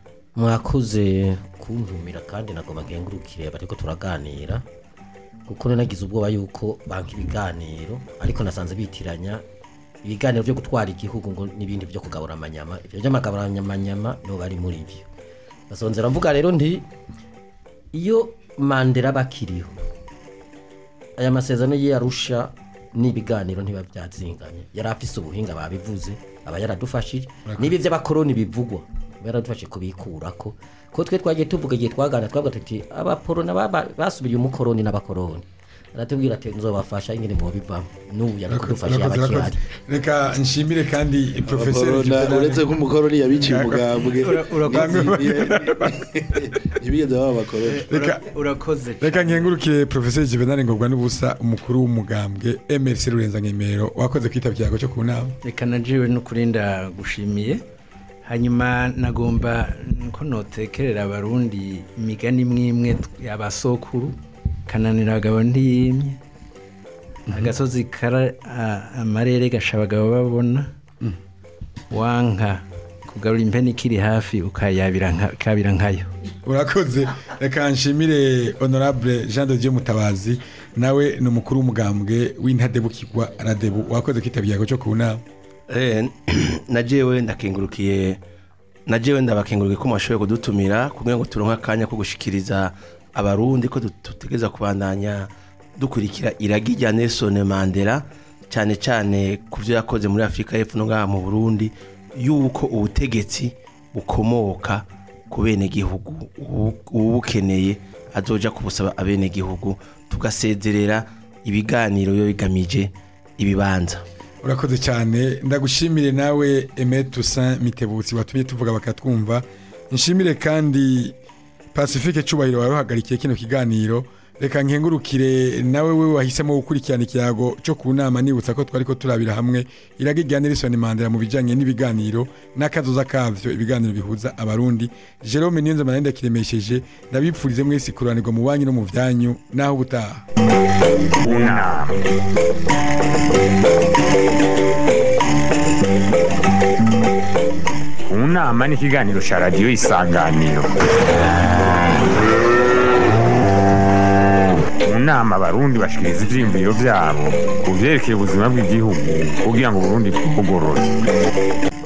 Speaker 3: mwakoze kuntumira kandi nagomba nkengurukire bariko turaganira kuko nagize ubwoba yuko banka ibiganiro ariko nasanze bitiranya ibiganiro byo gutwara igihugu ngo n'ibindi byo kugabura amanyama ibyo by'amagabura amanyama nibo bari muri byo nasonzera mvuga rero nti iyo mandela bakiriho aya masezerano ye yarusha n'ibiganiro ntiba byazinganye yari afise ubuhinga babivuze aba yaradufashije niba iby'abakoroni bivugwa aba yaradufashije kubikurako ko twe twagiye tuvuga igihe twagana twavuga tuti abaporona baba- basubiriye umukoroni n'abakoroni aratubwira ati nzobafasha ingene mubivamo n'ubu yarakudufashe
Speaker 2: Urakoze, urakoze.
Speaker 3: abakihari
Speaker 2: reka nshimire kandi professeur
Speaker 4: Abakorona,
Speaker 2: Juvenal-
Speaker 4: uretse ko umukoroni yabiciye umugambwe
Speaker 5: Ura- urakoze.
Speaker 4: ntibigeze baba abakoroni
Speaker 2: Reka-
Speaker 5: urakoze
Speaker 2: reka nkengurukire professeur juvenal ngobwa n'ubusa umukuru w'umugambwe mrc rurenza nkemero wakoze kwitaba ikiyago cyo ku nama
Speaker 5: reka najiwe n'ukuri ndagushimiye hanyuma nagomba ko notekerera abarundi imigani imwe imwe y'abasokuru kananira abagabo ntiyimye agasozi kara a- amarere gasha abagabo babona wanka kugarura impene ikiri hafi ukayabira nka- ukabira nkayo
Speaker 2: urakoze reka nshimire honorable jean de dieu mutabazi nawe ni umukuru w'umugambwe w'intadebukirwa radebu wakoze kwitaba ikiyago cyo ku nama
Speaker 6: Eh, na jewe ndakengurukiye na jewe ndabakengurukiye ko mwashoboye kudutumira kugira ngo turonke akanya ko gushikiriza abarundi ko dut- dutegereza kubandanya dukurikira iragi rya Nelson Mandela cyane cyane ku byo yakoze muri Afurika y'Epfo no ngaha mu Burundi yuko ubutegetsi bukomoka ku benegihugu ubu- ubukeneye azoja kubusaba abenegihugu tugasezerera ibiganiro biba bigamije ibibanza
Speaker 2: urakoze cyane ndagushimire nawe Aimé Toussaint mitebutsi watumye tuvuga bakatwumva nshimire kandi pacifique cyubahiro wari uhagarikiye kino kiganiro reka nkengurukire nawe we wahisemo gukurikirana ikiyago cyo ku nama nibutsa ko twari ko turabira hamwe iraga irya Nelson Mandela mu bijanye n'ibiganiro n'akazoza kavyo ibiganiro bihuza abarundi Jerome Niyonze Manenda kiremesheje ndabipfurize mwese kuranirwa mu banyu no mu vyanyu naho ubutaha
Speaker 1: unama unama ni ikiganiro cya radiyo isanganiro mu nama abarundi bashikiriza ivyiyumviro vyabo ku vyerekeye ubuzima bw'igihugu kugira ngo uburundi bugorore